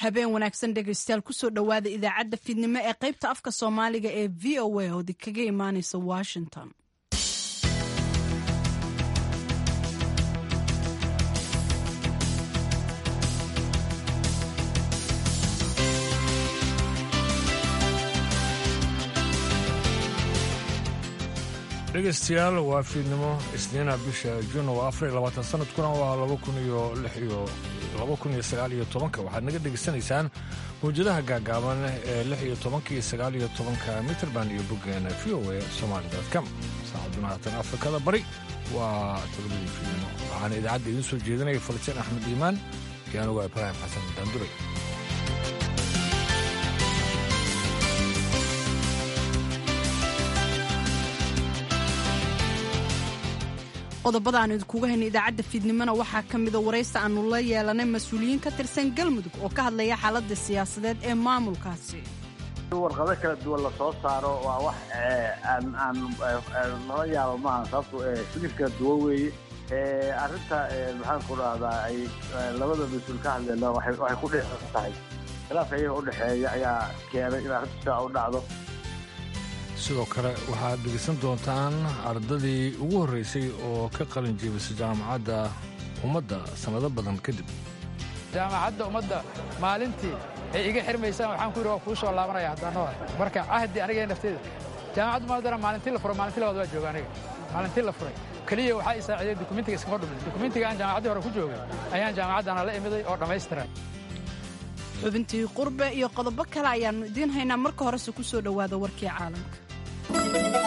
habeen wanaagsan dhegaystayaal kusoo dhowaada idaacadda fiidnimo ee qaybta afka soomaaliga ee v o a oo kaga imaaneysa washington dhegaystayaal waa fiidnimo isniina bisha juun waa afar iyo labaatan sanadkuna waa laba kun iyo lix iyo laba kun iyo sagaal iyo tobanka waxaad naga dhegaysanaysaan mawjadaha gaagaaban ee lix iyo tobanka iyo sagaal iyo tobanka mitrband iyo boggeena v o a somali com saacaduna haatan afrikada bari waa todobadii fiidnimo waxaana idaacadda idiin soo jeedinaya falitiin axmed iimaan iyo anugu ibraahim xasan daanduray qodobada aan idinkuga hayna idaacadda fiidnimona waxaa ka mida waraysi aannu la yeelanay mas-uuliyiin ka tirsan galmudug oo ka hadlaya xaaladda siyaasadeed ee maamulkaasi warqado kala duwan lasoo saaro waa wax aan aan lala yaabo maaha sababto shilif kala duwan weeye arrinta maxaan ku dhahdaa ay labada mas-uul ka hadleena waxay ku dheean tahay khilaafka iyaga udhexeeya ayaa keenay in arrinta sidaa u dhacdo sidoo kale waxaad dhegaysan doontaan ardadii ugu horraysay oo ka qalin jeebisay jaamacadda ummadda sannado badan kadib jaamacadda ummadda maalintii ay iga xirmaysaan waxaan ku yidhi waa kuu soo laabanaya haddaanoo marka cahdi aniga nafteeda jaamacadda umadana maalintii la furay maalintii labaad waa jooga aniga maalintii la furay keliya waxaa i saaciday dukumentiga iskama dhumin dukumentiga aan jaamacaddii hore ku joogay ayaan jaamacaddana la imiday oo dhammaystiran xubintii qurbe iyo qodobo kale ayaannu idiin haynaa marka horese ku soo dhowaada warkii caalamka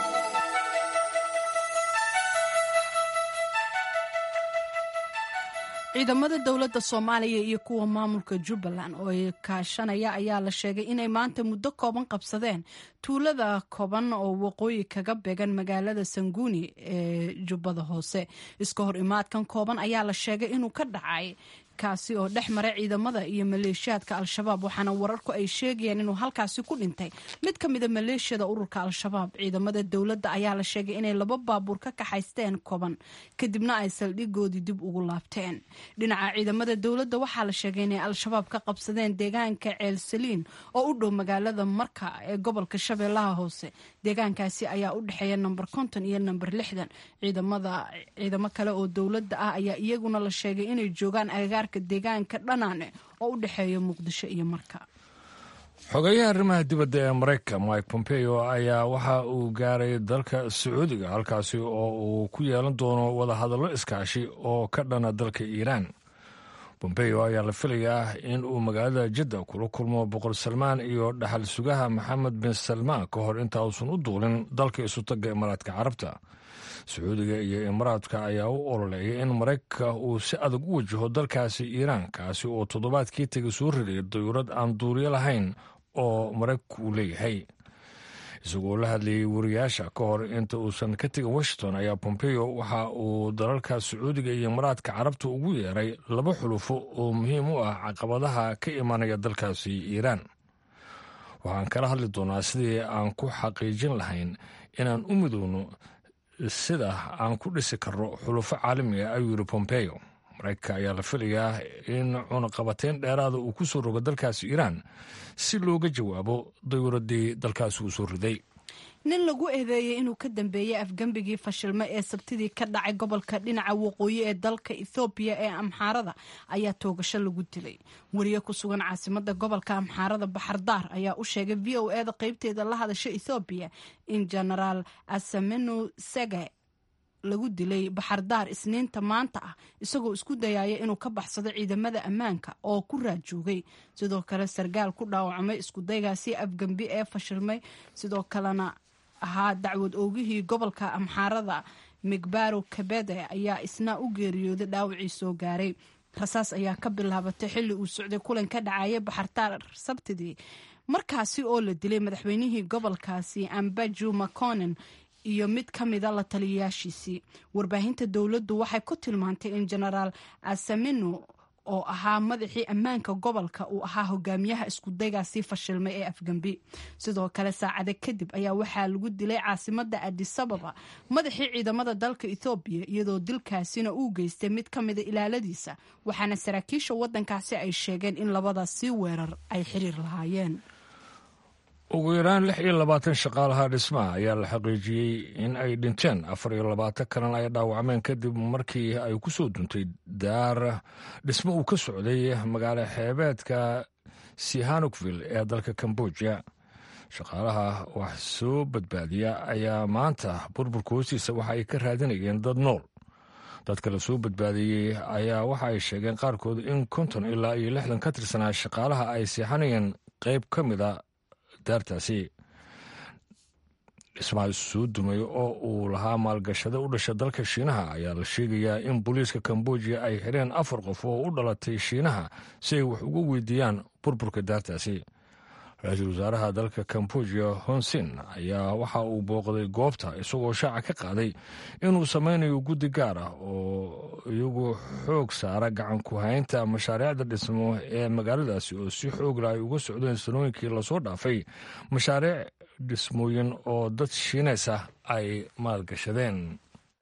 ciidamada dowladda soomaaliya iyo kuwa maamulka jubbaland oo ay kaashanaya ayaa la sheegay inay maanta muddo kooban qabsadeen tuulada kooban oo waqooyi kaga beegan magaalada sanguuni ee jubbada hoose iska hor imaadkan kooban ayaa la sheegay inuu ka dhacay kaasi oo dhex maray ciidamada iyo maleeshiyaadka al-shabaab waxaana wararku ay sheegayeen inuu halkaasi ku dhintay mid ka mida maleeshiyada ururka al-shabaab ciidamada dowladda ayaa la sheegay inay laba baabuur ka kaxaysteen koban kadibna ay saldhigoodii dib ugu laabteen dhinaca ciidamada dowladda waxaa la sheegay inay al-shabaab ka qabsadeen deegaanka ceelsaliin oo u dhow magaalada marka ee gobolka shabeellaha hoose deegaankaasi ayaa u dhexeeya namber konton iyo namber lixdan ciidamada ciidamo kale oo dowladda ah ayaa iyaguna la sheegay inay joogaan agagaar deegaanka dhanaane oo u dhexeeya muqdisho iyo marka xogeyaha arrimaha dibadda ee maraykan mike pompeo ayaa waxa uu gaaray dalka sacuudiga halkaasi oo uu ku yeelan doono wadahadallo iskaashi oo ka dhana dalka iiraan pompeo ayaa la filayaa in uu magaalada jidda kula kulmo boqor salmaan iyo dhaxal sugaha maxamed bin salmaan ka hor inta uusan u duulin dalka isutaga imaaraadka carabta sacuudiga iyo imaaraadka ayaa u ololeeyay in maraykanka uu si adag u wajaho dalkaasi iiraan kaasi oo toddobaadkii tegay soo riday dayuurad aan duuriyo lahayn oo maraykanku uu leeyahay isagoo la hadlayay wariyaasha ka hor inta uusan ka tegin washington ayaa pompeo waxa uu dalalka sacuudiga iyo imaaraadka carabta ugu yeeray laba xulufo oo muhiim u ah caqabadaha ka imanaya dalkaasi iiraan waxaan kala hadli doonaa sidii aan ku xaqiijin lahayn inaan u midowno sida aan ku dhisi karno xulufo caalamiga ayuu yidhi pompeo maraykanka ayaa la filayaa in cunaqabateyn dheeraada uu ku soo rogo dalkaasi iiraan si looga jawaabo dayuuradii dalkaasi uu soo riday nin lagu eedeeyey inuu ka dambeeyey afgembigii fashilmo ee sabtidii ka dhacay gobolka dhinaca waqooyi ee dalka ethoobiya ee amxaarada ayaa toogasho lagu dilay wariye ku sugan caasimada gobolka amxaarada baxardaar ayaa u sheegay v o eda qeybteeda la hadasha ethoobiya in genaraal asamenu sege lagu dilay baxardaar isniinta maanta ah isagoo isku dayaya inuu ka baxsado ciidamada ammaanka oo ku raajoogay sidoo kale sargaal ku dhaawacmay iskudaygaasi afgembi ee fashilmay sidoo kalena ahaa dacwad oogihii gobolka amxaarada migbaro kabede ayaa isna u geeriyooday dhaawacii soo gaaray rasaas ayaa ka bilaabatay xilli uu socday kulan ka dhacaya baxardaar sabtidii markaasi oo la dilay madaxweynihii gobolkaasi ambaju maconen iyo mid ka mida la taliyayaashiisii warbaahinta dowladdu waxay ku tilmaantay in genaraal asamino oo ahaa madaxii ammaanka gobolka uu ahaa hogaamiyaha iskudaygaasii fashilmay ee afgambi sidoo kale saacada kadib ayaa waxaa lagu dilay caasimada adisababa madaxii ciidamada dalka ethoobiya iyadoo dilkaasina uu geystay mid ka mida ilaaladiisa waxaana saraakiisha wadankaasi ay sheegeen in labadaasi weerar ay xiriir lahaayeen ugu yaraan lix iyo labaatan shaqaalaha dhismaha ayaa la xaqiijiyey in ay dhinteen afar iyo labaatan kalena ay dhaawacmeen kadib markii ay ku soo duntay daar dhismo uu ka socday magaalo xeebeedka sihanukville ee dalka kamboja shaqaalaha wax soo badbaadiya ayaa maanta burburka hoostiisa waxa ay ka raadinayeen dad nool dadka la soo badbaadiyey ayaa waxa ay sheegeen qaarkood in konton ilaa iyo lixdan ka tirsanaa shaqaalaha ay seexanayeen qayb ka mida daartaasi dhismaha soo dumay oo uu lahaa maalgashado u dhasha dalka shiinaha ayaa la sheegayaa in booliiska kambojiya ay xireen afar qof oo u dhalatay shiinaha si ay wax uga weydiiyaan burburka daartaasi ra-iisul wasaaraha dalka kambojiya honsin ayaa waxa uu booqday goobta isagoo shaaca ka qaaday inuu sameynayo guddi gaar ah oo iyagu xoog saara gacan ku haynta mashaariicda dhismo ee magaaladaasi oo si xoogla ay uga socdeen sanooyinkii lasoo dhaafay mashaariic dhismooyin oo dad shiineys ah ay maalgashadeen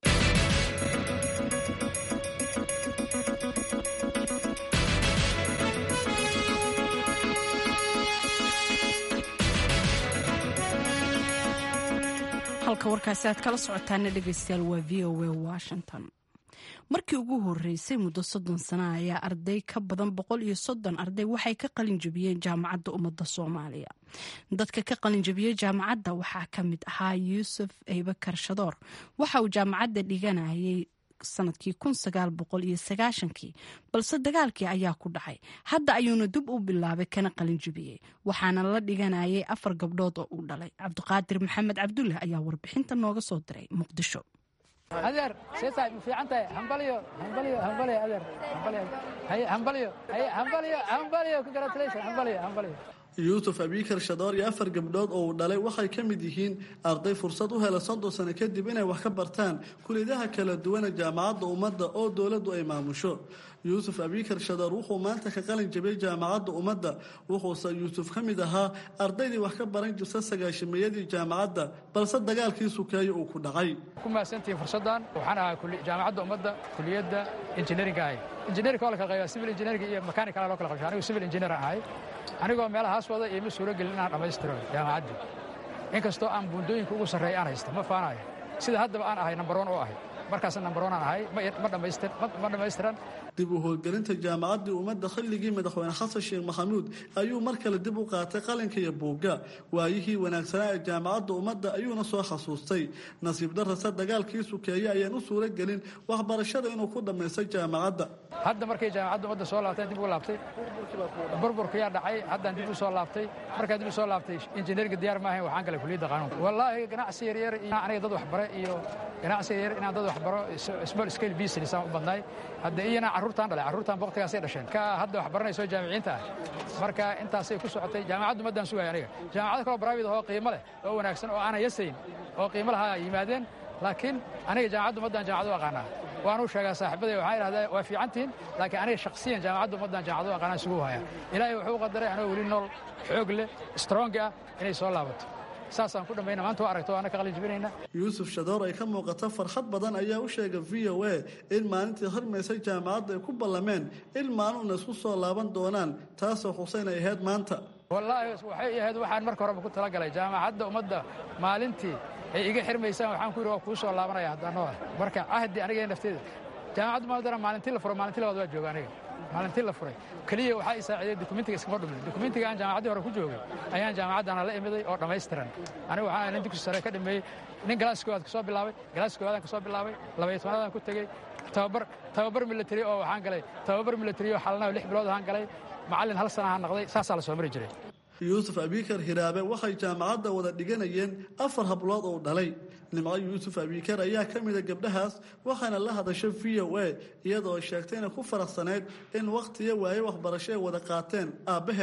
halka warkaasi aad kala socotaana dhegeystayaal waa v o a washington markii ugu horeysay muddo soddon sana ayaa arday ka badan boqol iyo soddon arday waxay ka qalin jabiyeen jaamacadda ummadda soomaaliya dadka ka qalin jabiyey jaamacadda waxaa ka mid ahaa yuusuf eybakar shadoor waxa uu jaamacadda dhiganayay sanadkii kun sagaal boqol iyo sagaashankii balse dagaalkii ayaa ku dhacay hadda ayuuna dib u bilaabay kana qalin jabiyey waxaana la dhiganayay afar gabdhood oo uu dhalay cabdiqaadir maxamed cabdulle ayaa warbixinta nooga soo diray muqdisho adeer seesaa ma fiican tahay hambalyo hambalyo hambalyo adeer hambalyo haye hambalyo haye hambalyo hambalyo congratulation hambalyo hambalyo yuusuf abikar shadoor iyo afar gabdhood oo uu dhalay waxay ka mid yihiin arday fursad u hela soddon sano kadib inay wax ka bartaan kuliyadaha kala duwana jaamacadda ummadda oo dowladdu ay maamusho yuusuf abikar shadoor wuxuu maanta ka qalin jabiyey jaamacadda ummadda wuxuuse yuusuf ka mid ahaa ardaydii wax ka baran jirta sagaashimayadii jaamacadda balse dagaalkii sukeeyo uu ku dhacay ku mahadsantihiin fursaddan waxaan ahaa jaamacadda ummadda kuliyadda injineeringa ahay injineerinka oo la kala qayba civil engineeringa iyo mechanical loo kala qabsha anigu civil engineer aan ahay anigoo meelahaas wada iyo ma suuro gelin inaan dhammaystiro jaamacaddii inkastoo aan buundooyinka ugu sarreeya aan haysta ma faanayo sida haddaba aan ahay nambar on oo ahay markaasna nambar on aan ahay ma dhammaystiran dib u howlgelinta jaamacaddii ummadda xilligii madaxweyne xasan sheekh maxamuud ayuu mar kale dib u qaatay qalinka iyo buugga waayihii wanaagsanaa ee jaamacadda ummadda ayuuna soo xasuustay nasiib darrase dagaalkii sukeeye ayaan u suuro gelin waxbarashada inuu ku dhammaystay jaamacadda hadda markay jaamacadda ummadda soo laabteen dib u laabtay burburkayaa dhacay haddaan dib u soo laabtay markaan dib u soo laabtay injineeringa diyaar ma ahayn waxaan galay kuliyadda qanuunka wallaahi ganacsi yaryar iyo aniga dad waxbare iyo ganacsi yaryar inaan dad waxbaro small scale business aan u badnaay hadda iyana carruurtaan dhalay carruurtaan waqtigaasay dhasheen ka hadda wax baranayso jaamiciinta ah marka intaasay ku socotay jaamacaddu maddaan sugaya aniga jaamacado kaloo private oo qiimo leh oo wanaagsan oo aanan yasayn oo qiimo lahaa yimaadeen laakiin aniga jaamacaddu maddaan jaamacad u aqaanaa waanu sheegaa saaxiibaday waxaan idhahdaa waa fiicantihin laakiin aniga shakhsiyan jaamacaddu maddaan jaamacad u aqaanaa isugu haya ilaahay wuxuu u qadaray anoo weli nool xoog leh strong ah inay soo laabato saasaan ku dhammayna maanta waa aragto waana ka qalin jibinayna yuusuf shadoor ay ka muuqato farxad badan ayaa u sheegay v o a in maalintii hormaysay jaamacadda ay ku ballameen in maalinuna isku soo laaban doonaan taasoo xuseyn ay ahayd maanta wallaahi waxay ahayd waxaan marka horeba ku talagalay jaamacadda ummadda maalintii ay iga xirmaysaan waxaan ku yidhi waa kuu soo laabanaya haddaanoo ah marka cahdi aniga nafteeda jaamacaddu maadana maalintii la furo maalintii labaad waa jooga aniga maalintii la furay keliya waxaa i saaciiday dokumentiga iskama dhumin dokumentiga aan jaamacaddii hore ku joogay ayaan jaamacaddana la imiday oo dhammaystiran aniga waxaan nin dugsi sare ka dhameeyey nin galaas koowaad ka soo bilaabay galaas koowaadaan ka soo bilaabay labaiyo tobanaadaan ku tegey tababar tababar military oo waxaan galay tababar military oo xalana lix bilood ahaan galay macallin hal sana ahaan noqday saasaa la soo mari jiray yuusuf abikar hiraabe waxay jaamacadda wada dhiganayeen afar hablood oo dhalay nimco yuusuf abikar ayaa ka mida gabdhahaas waxaana la hadashay v o a iyadoo sheegtay inay ku faraxsanayd in wakhtiyo waaye waxbarasho ay wada qaateen aabbaheed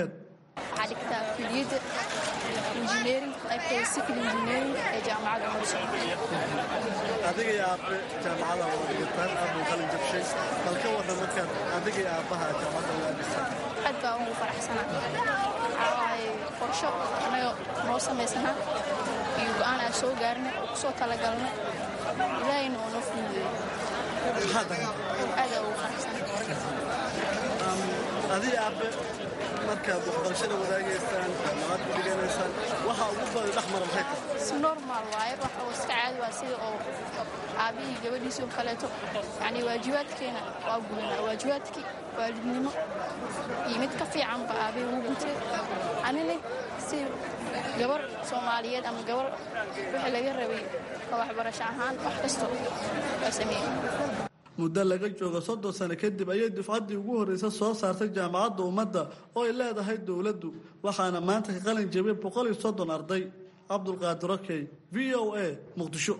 waxaa dhigtaa kuliyadda injineering qaybteeda civil engineering ee jaamacadda umar soomaaliya adiga iyo aabe jaamacada wada dhigataan aabuu qalin jabshay bal ka warran markaad adiga iyo aabbaha jaamacadda wada dhisaan aad baa ugu faraxsanaa waxaa waaye qorsho annaga noo samaysanaa iyo go'aan aan soo gaarnay oo kusoo talagalnay ilaahayna oo noo fududeeyey maxaa daran aad aa ugu faraxsanaa adiga aabe markaad waxbarashada wadaagaysaan jaamacad ku dhiganaysaan waxa ugu badan dhex mara maxay tahay si normal waaye waxa uu iska caadi waa sida oo aabihii gabadhiisii oo kaleeto yacni waajibaadkeena waa gudanaa waajibaadkii waalidnimo iyo mid ka fiicanba aabihii ugu gutay anina si gabar soomaaliyeed ama gabar wixii laga rabay oo waxbarasho ahaan wax kasto waa sameeyey muddo laga joogo soddon sano kadib ayay dufcaddii ugu horreysa soo saartay jaamacadda ummadda oo ay leedahay dowladdu waxaana maanta ka qalin jabiyay boqol iyo soddon arday cabdulqaadir okey v o a muqdisho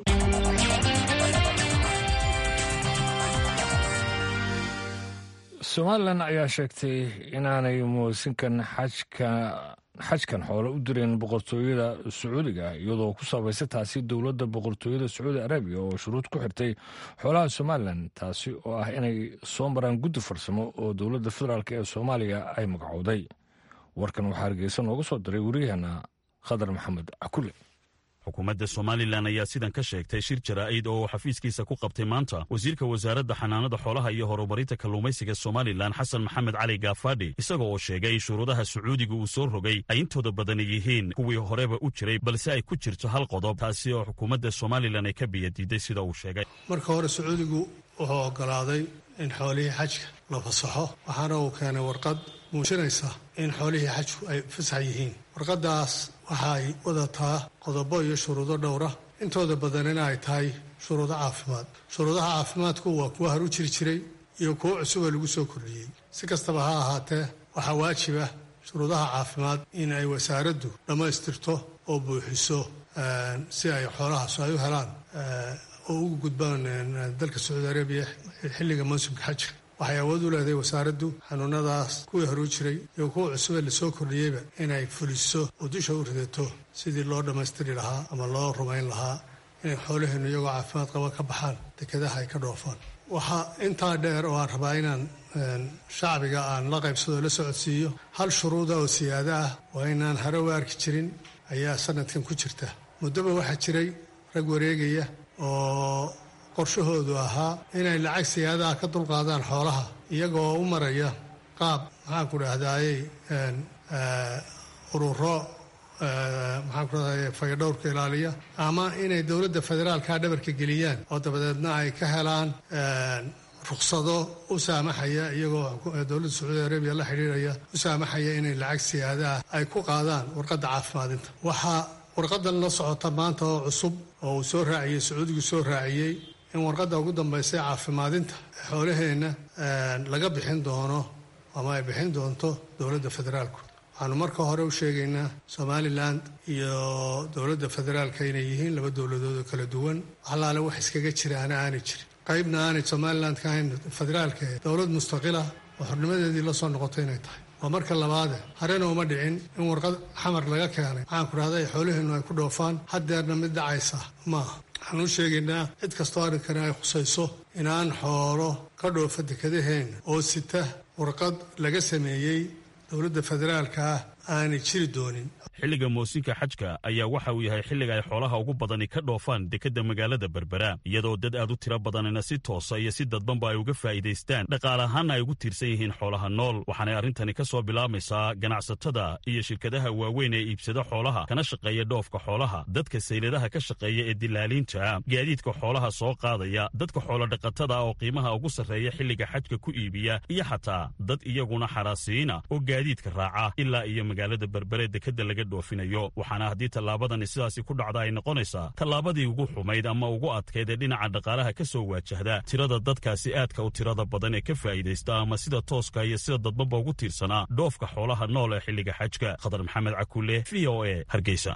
somalilan ayaa sheegtay inaanay muusinkan xajka xajkan xoole u direen boqortooyada sacuudiga iyadoo ku sabaysa taasi dowladda boqortooyada sacuudi arabiya oo shuruud ku xirtay xoolaha somalilan taasi oo ah inay soo maraan guddi farsamo oo dowladda federaalk ee soomaaliya ay magacowday warkan waxaa hargeysa nooga soo diray wariyahana khadar maxamed cakule xukuumadda somalilan ayaa sidan ka sheegtay shir jaraa'id oo uu xafiiskiisa ku qabtay maanta wasiirka wasaaradda xanaanada xoolaha iyo horumarinta kalluumaysiga somalilan xasan maxamed cali gaafadhi isaga oo sheegay shuruudaha sacuudiga uu soo rogay ay intooda badani yihiin kuwii horeba u jiray balse ay ku jirto hal qodob taasi oo xukuumadda somalilan ay ka biyadiiday sida uu sheegay marka hore sacuudigu wuxuu oggolaaday in xoolihii xajka la fasaxo waxaana uu keenay warqad muujinaysa in xoolihii xajku ay fasax yihiin warqaddaas waxaay wadataa qodobo iyo shuruudo dhowra intooda badanina ay tahay shuruudo caafimaad shuruudaha caafimaadku waa kuwa haru jiri jiray iyo kuwo cusub oo lagu soo kordhiyey si kastaba ha ahaatee waxaa waajiba shuruudaha caafimaad in ay wasaaraddu dhammaystirto oo buuxiso si ay xoolahaas ay u helaan oo ugu gudbaan dalka sacuudi arabiya xilliga mawsimka xajka waxay awood u leedahay wasaaraddu xanuunadaas kuwii horuu jiray iyo kuwa cusubee lasoo kordhiyeyba inay fuliso oo dusha u ridato sidii loo dhammaystiri lahaa ama loo rumayn lahaa inay xoolaheennu iyagoo caafimaad qaba ka baxaan dekedaha ay ka dhoofaan waxaa intaa dheer oo aan rabaa inaan shacbiga aan la qaybsado o la socodsiiyo hal shuruuda oo siyaado ah waa inaan hare u arki jirin ayaa sanadkan ku jirta muddoba waxaa jiray rag wareegaya oo qorshahoodu ahaa inay lacag siyaadaha ka dulqaadaan xoolaha iyagoo u maraya qaab maxaanku dhahdaayey ururo maxaanku dhahdaye fayadhowrka ilaaliya ama inay dowladda federaalka dhabarka geliyaan oo dabadeedna ay ka helaan ruksado u saamaxaya iyagoo dowladda sacuudi arabiya la xidhiiraya u saamaxaya inay lacag siyaadaah ay ku qaadaan warqadda caafimaadinta waxaa warqadan la socota maanta oo cusub oo uu soo raaciyey sacuudigu soo raaciyey in warqadda ugu dambaysa ee caafimaadinta xoolaheenna laga bixin doono ama ay bixin doonto dowladda federaalku waxaanu marka hore u sheegaynaa somalilan iyo dowladda federaalka inay yihiin laba dowladood oo kala duwan waxalaale wax iskaga jiraana aanay jirin qaybna aanay somalilan ka ahayn federaalka dowlad mustaqila oo xornimadeedii la soo noqotay inay tahay waa marka labaade harena uma dhicin in warqad xamar laga keenay maxaanku dhahda ay xoolaheennu ay ku dhoofaan haddeerna mid dhacaysa maaha waxaan u sheegaynaa cid kastoo arrinkani ay khusayso inaan xoolo ka dhoofa dekedaheenna oo sita warqad laga sameeyey dowladda federaalka ah aanay jiri doonin xilliga moosinka xajka ayaa waxa uu yahay xilliga ay xoolaha ugu badani ka dhoofaan dekedda magaalada berbera iyadoo dad aad u tiro badanina si toosa iyo si dadbanba ay uga faa'iidaystaan dhaqaale ahaanna ay ugu tiirsan yihiin xoolaha nool waxaanay arrintani ka soo bilaamaysaa ganacsatada iyo shirkadaha waaweyn ee iibsada xoolaha kana shaqeeya dhoofka xoolaha dadka sayladaha ka shaqeeya ee dilaaliinta gaadiidka xoolaha soo qaadaya dadka xoolodhaqatada oo qiimaha ugu sarreeya xilliga xajka ku iibiya iyo xataa dad iyaguna xaraasiina oo gaadiidka raaca ilaa iyo magaalada berbere dekedda laga dhoofinayo waxaana haddii tallaabadani sidaasi ku dhacda ay noqonaysaa tallaabadii ugu xumayd ama ugu adkayd ee dhinaca dhaqaalaha ka soo waajahda tirada dadkaasi aadka u tirada badan ee ka faa'iidaysta ama sida tooska iyo sida dadbanba ugu tiirsanaa dhoofka xoolaha nool ee xilliga xajka khadar maxamed cakuule v o e hargeysa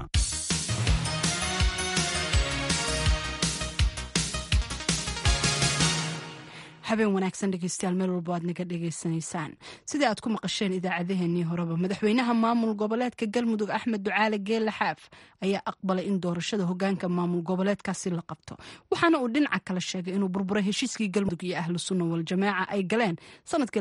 habeen wanaagsan dhegeystayaal meel walbo aad naga dhegeysanaysaan sidai aad ku maqasheen idaacadeheennii horeba madaxweynaha maamul goboleedka galmudug axmed ducaale geelle xaaf ayaa aqbalay in doorashada hogaanka maamul goboleedkaasi la qabto waxaana uu dhinaca kale sheegay inuu burburay heshiiskii galmudug iyo ahlu sunna waljamaaca ay galeen sanadkii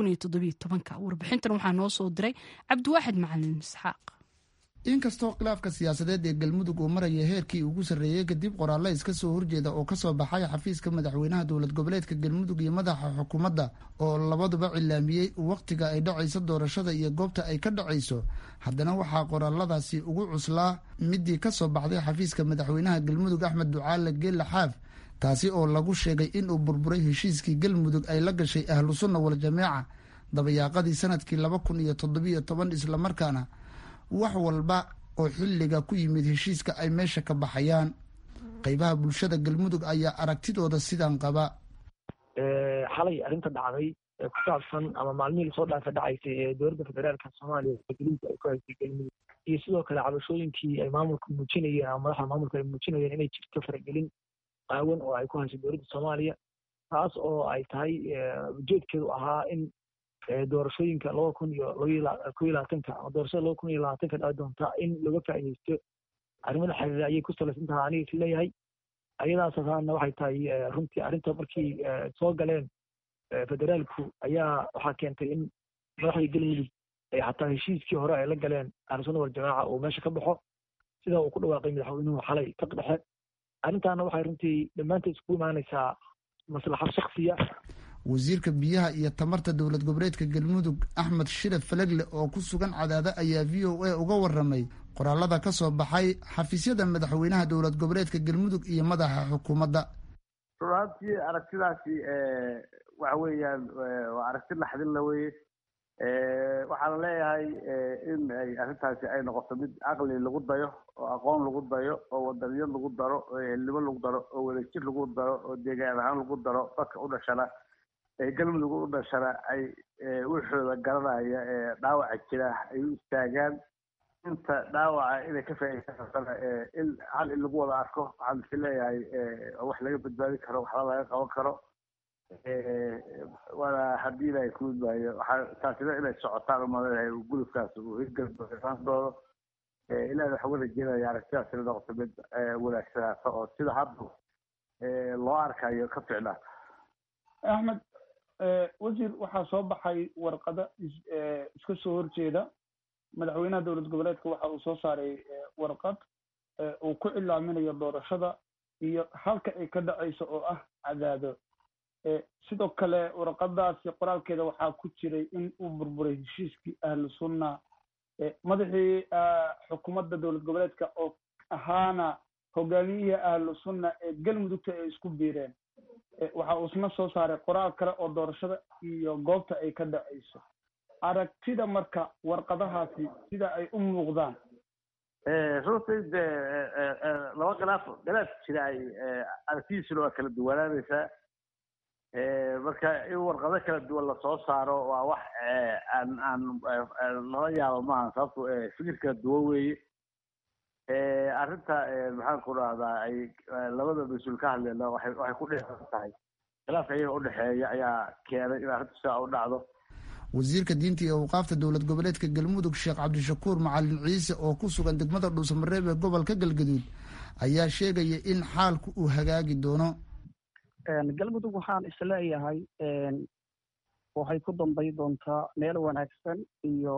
warbixintan waxaa noo soo diray cabdiwaaxid macalin isxaaq inkastoo khilaafka siyaasadeed ee galmudug uu maraya heerkii ugu sarreeyey kadib qoraallo iska soo horjeeda oo kasoo baxay xafiiska madaxweynaha dowlad goboleedka galmudug iyo madaxa xukuumadda oo labaduba cilaamiyey wakhtiga ay dhacayso doorashada iyo goobta ay ka dhacayso haddana waxaa qoraaladaasi ugu cuslaa midii kasoo baxday xafiiska madaxweynaha galmudug axmed ducaale geelle xaaf taasi oo lagu sheegay inuu burburay heshiiskii galmudug ay la gashay ahlu sunna waljamaaca dabayaaqadii sanadkii laba kun iyo toddobiyo toban islamarkaana wax walba oo xilliga ku yimid heshiiska ay meesha ka baxayaan qeybaha bulshada galmudug ayaa aragtidooda sidan qaba xalay arrinta dhacday ee ku saabsan ama maalmihii lasoo dhaafa dhacaysay ee dowladda federaalka soomaaliya geliinka ay ku haysay galmudug iyo sidoo kale cabashooyinkii ay maamulka muujinayeen ama madaxda maamulka ay muujinayeen inay jirto faragelin qaawan oo ay ku hayso dowladda soomaaliya taas oo ay tahay ujeedkeedu ahaa in doorashooyinka laba kun iyo ko iyo labaatanka ama doorashada laba kun iyo labaatanka dhaci doonta in laga faa'iideysto arrimada xiriira ayay ku salaysan tahay aniga is leeyahay ayadaas asaana waxay tahay runtii arrinta markii soo galeen federaalku ayaa waxaa keentay in madaxdii galmudug ay xataa heshiiskii hore ay la galeen ahlusunna waljamaaca uu meesha ka baxo sida uu ku dhawaaqay madaxweynuhu xalay ka dhexe arrintaana waxay runtii dhammaanteed isku imaanaysaa maslaxad shaksiya wasiirka biyaha iyo tamarta dowlad goboleedka galmudug axmed shire falegle oo ku sugan cadaado ayaa v o a uga waramay qoraalada ka soo baxay xafiisyada madaxweynaha dowlad goboleedka galmudug iyo madaxa xukuumadda runaantii aragtidaasi waxa weeyaan waa aragti naxdinla weye waxaana leeyahay in ay arrintaasi ay noqoto mid caqli lagu dayo oo aqoon lagu dayo oo wadaniyad lagu daro oo ehelnimo lagu daro oo wadajir lagu daro oo deegaan ahaan lagu daro dadka u dhashana ee galmudug u dhashana ay wixooda garanaya ee dhaawaca jira ay u istaagaan inta dhaawaca inay ka faa'iideysan in hal in lagu wada arko waxaan is leeyahay wax laga badbaadi karo waxba laga qaban karo waana haddii ilaahay ku midmaayo waxaa taasina inay socotaan umaleeyahay gudubkaas uu hirgalbaaandoodo ilaahna waxaa uga rajeynaya aragtidaas inay noqoto mid wanaagsanaato oo sida hadda loo arkayo ka ficnaata axmed wasiir waxaa soo baxay warqado iska soo horjeeda madaxweynaha dowlad goboleedka waxa uu soo saaray warqad uu ku cilaaminayo doorashada iyo halka ay ka dhacayso oo ah cadaado sidoo kale warqadaasi qoraalkeeda waxaa ku jiray in uu burburay heshiiskii ahlu sunna madaxii xukuumadda dowlad goboleedka oo ahaana hogaamiyihii ahlu sunna ee galmudugta ay isku biireen waxa uu isna soo saaray qoraal kale oo doorashada iyo goobta ay ka dhacayso aragtida marka warqadahaasi sida ay u muuqdaan runtii de laba khilaaf khilaaf jira ay aragtidiisuna waa kala duwanaanaysaa marka in warqado kala duwan lasoo saaro waa wax aan aan lala yaabo maaha sababto fikir kala duwan weeye arrinta maxaan ku rahdaa ay labada mas-uul ka hadleena waxay waxay ku dhexan tahay khilaafka iyaga udhexeeya ayaa keenay in arrintu sidaa u dhacdo wasiirka diinta iyo awqaafta dowlad goboleedka galmudug sheekh cabdishakuur macalin ciise oo ku sugan degmada dhuusamareeb ee gobolka galgaduud ayaa sheegaya in xaalku uu hagaagi doono galmudug waxaan isleeyahay waxay ku dambay doontaa meel wanaagsan iyo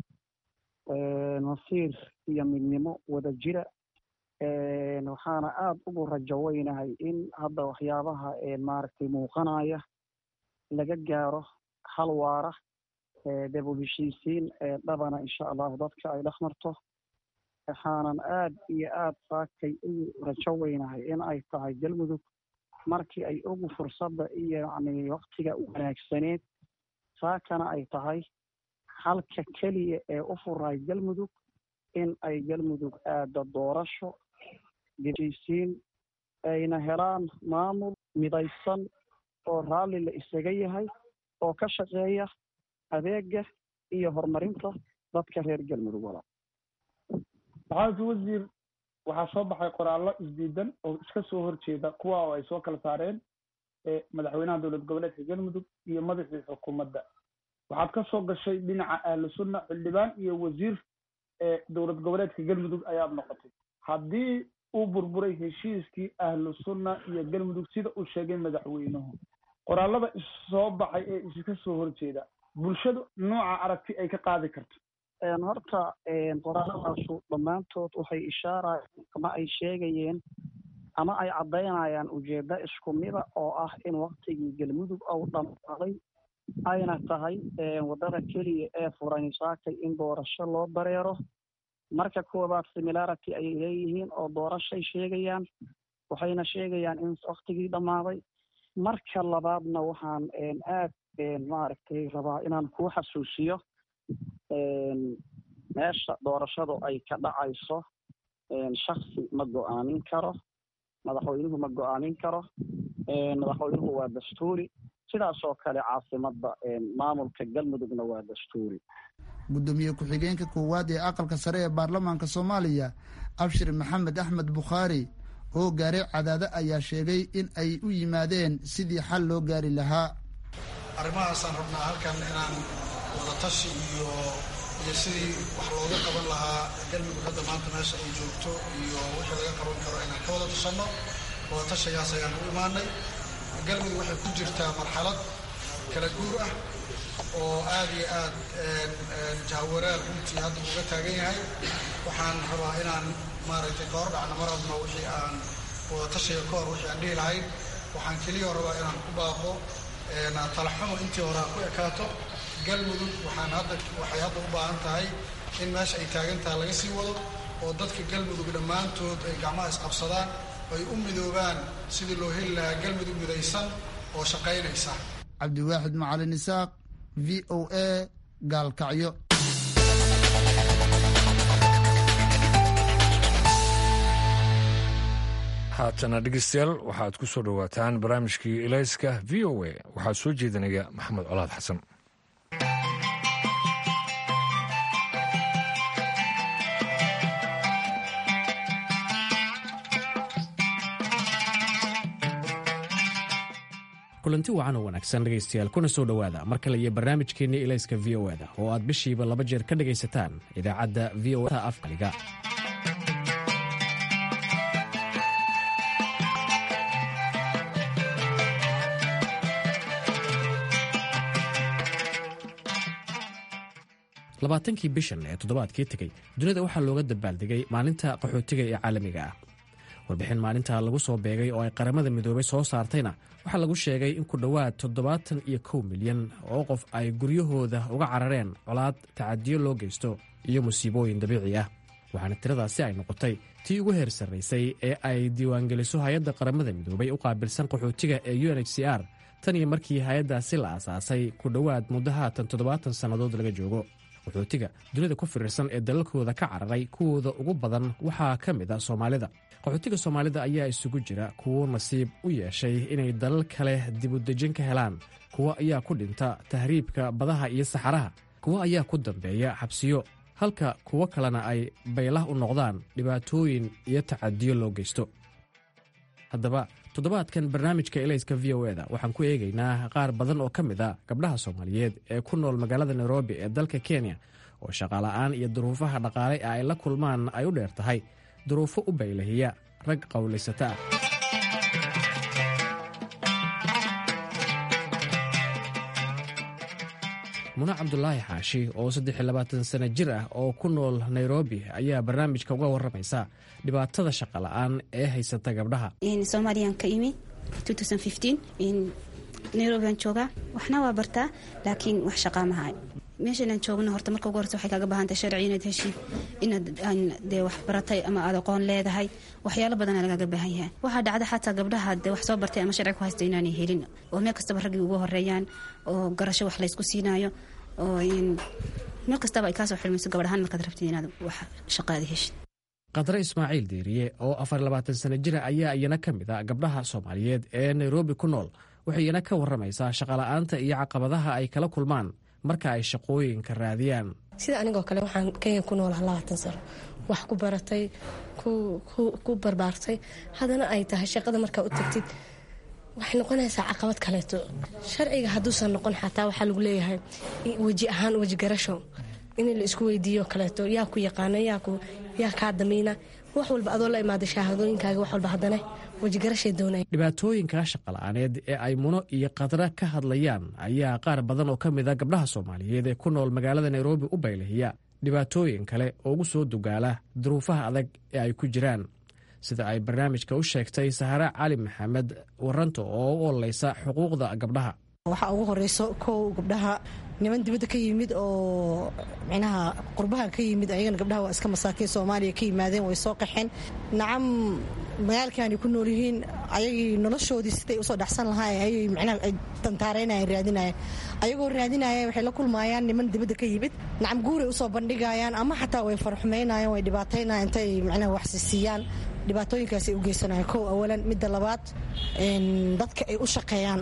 masiir iyo midnimo wada jira waxaana aada ugu rajo weynahay in hadda waxyaabaha maaragtay muuqanaya laga gaaro hal waara debul heshiisiin dhabana insha allahu dadka ay dhex marto waxaanan aad iyo aad saakay ugu rajo weynahay in ay tahay galmudug markii ay ugu fursadda iyo yacni waktiga u wanaagsaneed saakana ay tahay halka keliya ee u furay galmudug in ay galmudug aada doorasho heshiisiin ayna helaan maamul midaysan oo raalli la isaga yahay oo ka shaqeeya adeega iyo horumarinta dadka reer galmudug walaal maxamed wasiir waxaa soo baxay qoraallo isdiidan oo iska soo horjeeda kuwa oo ay soo kala saareen madaxweynaha dowlad goboleedka galmudug iyo madaxii xukuumadda waxaad ka soo gashay dhinaca ahlu sunna xildhibaan iyo wasiir dowlad goboleedka galmudug ayaad noqotay haddii uu burburay heshiiskii ahlu sunna iyo galmudug sida uu sheegay madaxweynuhu qoraalada issoo baxay ee iska soo horjeeda bulshadu nooca aragti ay ka qaadi karto horta qoraaladaasu dhammaantood waxay ishaarayaan ama ay sheegayeen ama ay caddaynayaan ujeeddo isku mida oo ah in waktigii galmudug ou dhammaaday ayna tahay waddada keliya ee furan saakay in doorasho loo dareero marka koowaad similarity ayay leeyihiin oo doorashay sheegayaan waxayna sheegayaan in waktigii dhammaaday marka labaadna waxaan aad maaragtay rabaa inaan kuu xasuusiyo meesha doorashadu ay ka dhacayso shaksi ma go-aamin karo madaxweynuhu ma go-aamin karo madaxweynuhu waa dastuuri sidaasoo kale caasimadda maamulka galmudugna waa dastuuri gudoomiye ku-xigeenka koowaad ee aqalka sare ee baarlamaanka soomaaliya abshir maxamed axmed bukhaari oo gaaray cadaado ayaa sheegay in ay u yimaadeen sidii xal loo gaari lahaa arrimahaasaan rabnaa halkan inaan wadatashi iyo iyo sidii wax looga qaban lahaa galmudug hadda maanta meesha ay joogto iyo wixii laga qaban karo inaan ka wada tashanno wadatashigaas ayaan u imaanay galmudug waxay ku jirtaa marxalad kala guur ah oo aad iyo aad jahwareer runtii hadda uga taagan yahay waxaan rabaa inaan maaragtay ka hor dhacno mar hadma wixii aan wadatashiga ka hor wixii aan dhihi lahayn waxaan keliya rabaa inaan ku baaqo talaxumo intii hore aan ku ekaato galmudug waxaan hadda waxay hadda u baahan tahay in meesha ay taagan tahay laga sii wado oo dadka galmudug dhammaantood ay gacmaha isqabsadaan ay u midoobaan sidii loo heli lahaa galmudug midaysan oo shaqaynaysa cabdiwaaxid macalin isaaq v o a gaalkacyo haatana dhegeystayaal waxaad ku soo dhowaataan barnaamijkii ilayska v o a waxaa soo jeedinaya maxamed colaad xasan kulanti wacan oo wanaagsan dhegaystayaal kuna soo dhowaada mar kale iyo barnaamijkeenii ilayska v o eda oo aad bishiiba laba jeer ka dhegaysataan idaacadda v o afkaliga labaatankii bishan ee toddobaadkii tegey dunida waxaa looga dabaaldegay maalinta qaxootiga ee caalamiga ah warbixin maalinta lagu soo beegay oo ay qaramada midoobay soo saartayna waxaa lagu sheegay in ku dhowaad toddobaatan iyo kow milyan oo qof ay guryahooda uga carareen colaad tacadiyo loo geysto iyo musiibooyin dabiici ah waxaana tiradaasi ay noqotay tii ugu heer sarraysay ee ay diiwaangeliso hay-adda qaramada midoobay u qaabilsan qaxootiga ee u n h c r tan iyo markii hay-addaasi la aasaasay ku dhowaad muddo haatan toddobaatan sannadood laga joogo qaxootiga dunida ku firirsan ee dalalkooda ka cararay kuwooda ugu badan waxaa ka mid a soomaalida qaxootiga soomaalida ayaa isugu jira kuwo nasiib u yeeshay inay dalal kale dibudejin ka helaan kuwo ayaa ku dhinta tahriibka badaha iyo saxaraha kuwo ayaa ku dambeeya xabsiyo halka kuwo kalena ay baylah u noqdaan dhibaatooyin iyo tacadiyo loo geysto haddaba toddobaadkan barnaamijka elayska v o eda waxaan ku eegaynaa qaar badan oo ka mid a gabdhaha soomaaliyeed ee ku nool magaalada nairobi ee dalka kenya oo shaqaala'aan iyo duruufaha dhaqaale ee ay la kulmaan ay u dheer tahay duruufo u baylahiya rag qowlaysata ah mune cabdulaahi xaashi oo saddex iyo labaatan sano jir ah oo ku nool nairobi ayaa barnaamijka uga warramaysa dhibaatada shaqola'aan ee haysata gabdhaha soomaaliyaan ka imi nairobiaan joogaa waxna waa bartaa laakiin wax shaqaa mahay meeshainaan joogno horta marka ugu horta waxay kaaga baahantay sharci inaad heshid inaad dee wax baratay ama aad aqoon leedahay waxyaalo badana lagaaga baahan yahay waxaa dhacda xataa gabdhaha dee wax soo bartay ama sharci ku haysta inaanay helin oo meel kastaba raggii ugu horeeyaan oo garasho wax laysku siinaayo oo meel kastaba ay kaasoo xilmayso gabadhahaan markaad rabtid inaad wax shaqaada heshid qadre ismaaciil diiriye oo afar labaatan sano jira ayaa iyana ka mid a gabdhaha soomaaliyeed ee nairobi ku nool waxay iyana ka warramaysaa shaqola'aanta iyo caqabadaha ay kala kulmaan marka ay shaqooyinka raadiyaan sida anigoo kale waxaan kenya ku noolaha labaatan sano wax ku baratay ku barbaartay haddana ay tahay shaqada markaa u tagtid waxay noqonaysaa caqabad kaleeto sharciga hadduusan noqon xataa waxaa lagu leeyahay weji ahaan weji garasho in la isku weydiiyo kaleeto yaa ku yaqaana yaa kaa damiina wax walba adoo la imaada shahaadooyinkaaga wax walba haddana wejigarashay doonaya dhibaatooyinka shaqala'aaneed ee ay muno iyo khadra ka hadlayaan ayaa qaar badan oo ka mid a gabdhaha soomaaliyeed ee ku nool magaalada nairobi u baylahiya dhibaatooyin kale oo ugu soo dugaala duruufaha adag ee ay ku jiraan sida ay barnaamijka u sheegtay sahare cali maxamed waranto oo u ololeysa xuquuqda gabdhaha waxaa ugu horeyso kow gabdhaha niman dibadda ka yimid oo micnaha qurbaha ka yimid ayagana gabdhaha waa iska masaakiin soomaaliya ka yimaadeen way soo qaxeen nacam magaalkaanay ku nool yihiin ayagii noloshoodii siday usoo dhexsan lahaayeen ayay micnaha tantaareynayan raadinayaan ayagoo raadinaya waxay la kulmaayaan niman dibadda ka yimid nacam guuray usoo bandhigayaan ama xataa way farxumaynayaan way dhibaataynayan intay micnaha waxsisiiyaan dhibaatooyinkaas ay u geysanayaan kow awalan midda labaad dadka ay u shaqeeyaan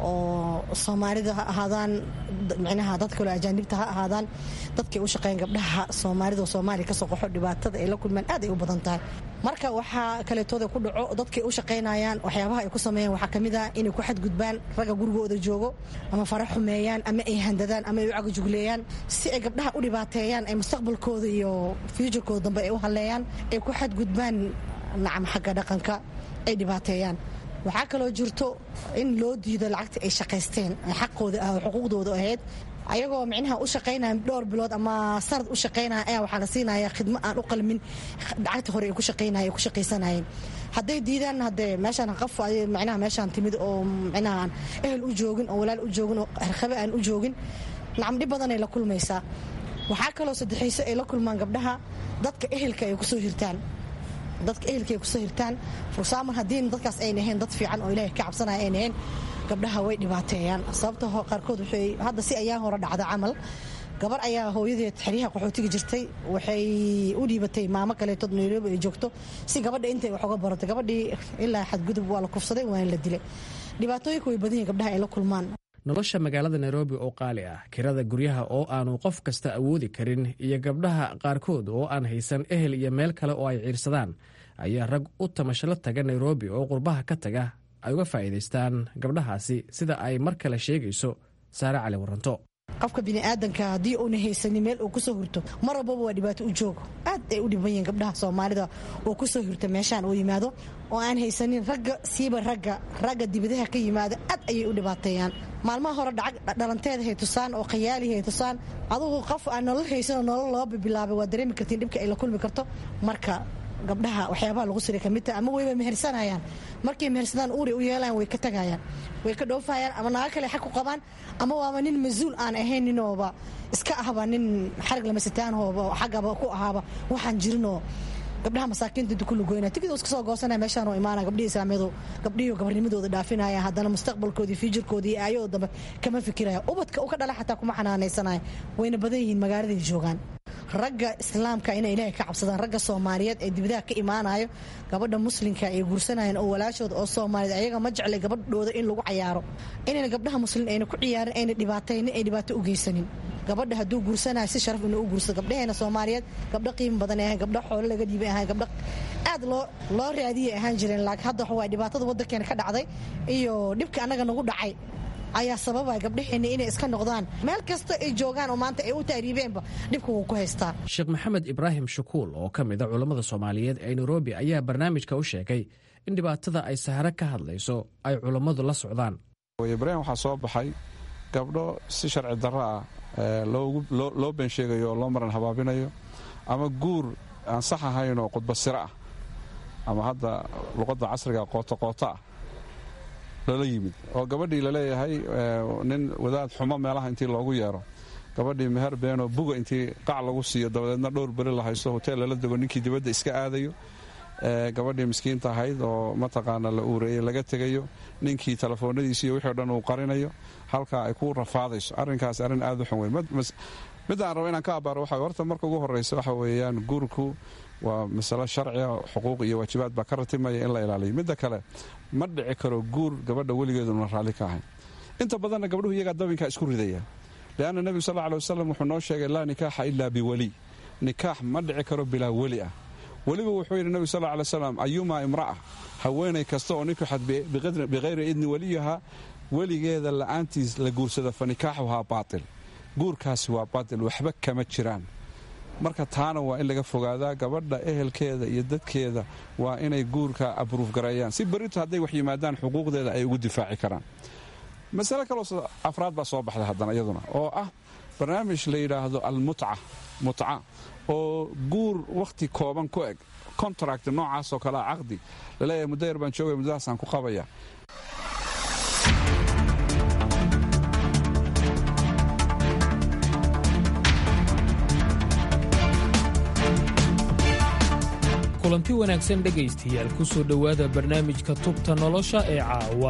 oo soomaalida ha ahaadaan micnaha dad kaloo ajaanibta ha ahaadaan dadkay u shaqeeyaan gabdhaha soomaalida oo soomaaliya kasoo qaxo dhibaatada ay la kulmaan aad ay u badan tahay marka waxaa kaleetooda ku dhaco dadkay u shaqaynayaan waxyaabaha ay ku sameeyaan waxaa kamid ah inay ku xadgudbaan ragga gurigooda joogo ama fara xumeeyaan ama ay handadaan ama ay u cagajugleeyaan si ay gabdhaha u dhibaateeyaan ay mustaqbalkooda iyo fuuturkooda dambe ay u halleeyaan ay ku xadgudbaan nacam xagga dhaqanka ay dhibaateeyaan waxaa kaloo jirto in loo diido lacagta ay shaqaysteen xaqooda ah xuquuqdooda ahayd ayagoo micnaha u shaqaynaya dhowr bilood ama sanad u shaqaynaya ayaa waxaa la siinaya khidmo aan u qalmin lacagta hore ay ku shaqaynaya ku shaqaysanayeen hadday diidaan haddee meeshaan qaf micnaha meeshaan timid oo micnaha aan ehel u joogin oo walaal u joogin oo herkhabe aan u joogin nacam dhib badanay la kulmaysaa waxaa kaloo saddexayso ay la kulmaan gabdhaha dadka ehelka ay kusoo hirtaan dadka ehelka ay kusoo hirtaan fursaaman haddiina dadkaas ayna ahayn dad fiican oo ilaahay ka cabsanaya ayna ahayn gabdhaha way dhibaateeyaan sababta qaarkood waxay hadda si ayaa hore dhacda camal gabar ayaa hooyadeed xeryaha qaxootiga jirtay waxay u dhiibatay maamo kaleetood nairobi ay joogto si gabadha intay wax uga barato gabadhii ilaa xadgudub waa la kufsaday waana la dilay dhibaatooyinka way badan yihin gabdhaha ay la kulmaan nolosha magaalada nairobi oo qaali ah kirada guryaha oo aanu qof kasta awoodi karin iyo gabdhaha qaarkood oo aan haysan ehel iyo meel kale oo ay ciirsadaan ayaa rag u tamashalo taga nairobi oo qurbaha ka taga ay uga faa'iidaystaan gabdhahaasi sida ay mar kale sheegayso saare cali waranto qofka biniaadanka haddii uuna haysanin meel uu kusoo hurto mar walbaba waa dhibaato u joogo aad ay u dhiban yihiin gabdhaha soomaalida oo kusoo hurta meeshaan uu yimaado oo aan haysanin ragga siiba ragga ragga dibadaha ka yimaada aad ayay u dhibaateeyaan maalmaha hore dhalanteeda hay tusaan oo khayaali hay tusaan adugu qof aan nolol haysanoo nolol loo bibilaabay waa dareemi kartiin dhibka ay la kulmi karto marka gabdhaha waxyaabaha lagu siray kamid taha ama wayba mehersanayaan markay mehersadaan uuray u yeelayaan way ka tagayaan way ka dhoofayaan ama naago kale xag ku qabaan ama waaba nin mas-uul aan ahayn ninooba iska ahba nin xarig lamasitaanhooba xaggaba ku ahaaba waxaan jirinoo gabdhaha masaakiinta inta ku lugoynaya tigid iska soo goosanaya meeshaan oo imaanaya gabdhihii islaamiyadu gabdhihii gabarnimadooda dhaafinaya haddana mustaqbalkoodii fiijirkoodii iyo aayadoo dambe kama fikiraya ubadka u ka dhala xataa kuma xanaanaysanaya wayna badan yihiin magaaladay joogaan ragga islaamka inay ilaahay ka cabsadaan ragga soomaaliyeed ee dibadaha ka imaanayo gabadha muslimka ay guursanayeen oo walaashooda oo soomaaliyeed ayaga ma jeclay gabadhooda in lagu cayaaro inayna gabdhaha muslim ayna ku ciyaarin ayna dhibaataynin ay dhibaato u geysanin gabadha hadduu guursanayo si sharaf inuu u guursado gabdhaheena soomaaliyeed gabdho qiimo badan ahayn gabdho xoolo laga dhiibay ahayn gabdho aad loo loo raadiyay ahaan jireen laakiin hadda waxa waay dhibaatada waddankeena ka dhacday iyo dhibka annaga nagu dhacay ayaa sababaya gabdhaheenna inay iska noqdaan meel kasta ay joogaan oo maanta ay u taariibeenba dhibka wuu ku haystaa sheekh maxamed ibraahim shukuul oo ka mid a culammada soomaaliyeed ee nairobi ayaa barnaamijka u sheegay in dhibaatada ay sahare ka hadlayso ay culammadu la socdaan ibraahim waxaa soo baxay gabdho si sharci darro ah loo been sheegayo oo loo maran habaabinayo ama guur aan sax ahayn oo qudba siro ah ama hadda luqadda casriga qootaqooto ah lala yimid oo gabadhii laleeyahay nin wadaad xumo meelaha intii loogu yeero gabadhii meher beenoo buga intii qac lagu siiyo dabadeedna dhowr beri la haysto hoteel lala dego ninkii dibadda iska aadayo gabadhii miskiinta ahayd oo mataqaana la uureeyey laga tegayo ninkii telefoonadiisiiyo wixii o dhan uu qarinayo halkaa ay ku rafaadayso arrinkaas arrin aad u xun weyn midaan rabo inaan ka abaaro waxa horta marka ugu horreysa waxa weeyaan guurku waa masalo sharciga xuquuq iyo waajibaad baa ka ratimaya in la ilaaliyo midda kale ma dhici karo guur gabadha weligeeduna raalli ka ahayn inta badanna gabdhuhu iyagaa dabinkaa isku ridaya leanna nebigu sal lla ly wasalam wuxuu noo sheegay laa nikaaxa ilaa biweli nikaax ma dhici karo bilaa weli ah weliba wuxuu yidhi nebigu sal lla alay slam ayumaa imra'a haweenay kasta oo ninku xad bikhayri idni weliyaha weligeeda la'aantiis la guursada fa nikaaxuhaa baatil guurkaasi waa baatil waxba kama jiraan marka taana waa in laga fogaadaa gabadha ehelkeeda iyo dadkeeda waa inay guurka abruuf gareeyaan si berrito hadday wax yimaadaan xuquuqdeeda ay ugu difaaci karaan masale kaloo afraad baa soo baxday haddana iyaduna oo ah barnaamij la yidhaahdo almutca mutca oo guur wakhti kooban ku eg contract noocaasoo kalea caqdi laleeyahay muddo yar baan joogaya muddadaasaan ku qabaya kulanti wanaagsan dhegaystayaal ku soo dhowaada barnaamijka tubta nolosha ee caawa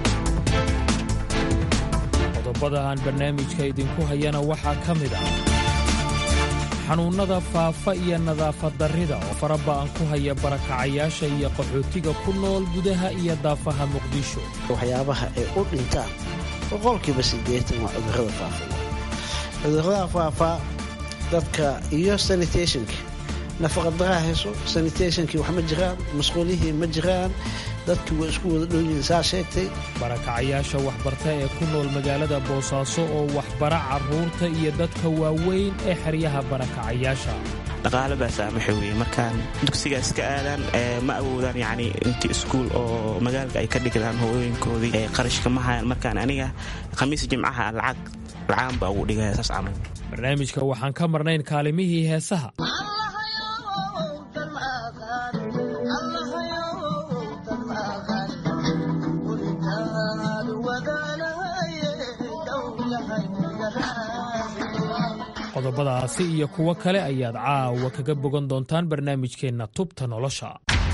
qodobada aan barnaamijka idinku hayana waxaa ka mid ah xanuunnada faafa iyo nadaafad darrida oo faraba'an ku haya barakacayaasha iyo qaxootiga ku nool gudaha iyo daafaha muqdisho waxyaabaha ay u dhintaan boqolkiiba siddeetan waa cudurrada faafa cudurrada faafa dadka iyo sanitationka nafaqadaraa hayso sanitationkii wax ma jiraan masquulihii ma jiraan dadkii waa isku wada dhowyihiin saa sheegtay barakacayaasha waxbarta ee ku nool magaalada boosaaso oo waxbara carruurta iyo dadka waaweyn ee xeryaha barakacayaasha dhaqaale baa saamaxa weye markaan dugsiga iska aadaan ma awoodaan yacni intii iskuul oo magaalka ay ka dhigdaan hooyooyinkoodii qarashka ma hayaan markaan aniga khamiis jimcaha lacag lacaan baa ugu dhigaya saas camal barnaamijka waxaan ka marnayn kaalimihii heesaha qodobadaasi iyo kuwo kale ayaad caawa kaga bogan doontaan barnaamijkeenna tubta nolosha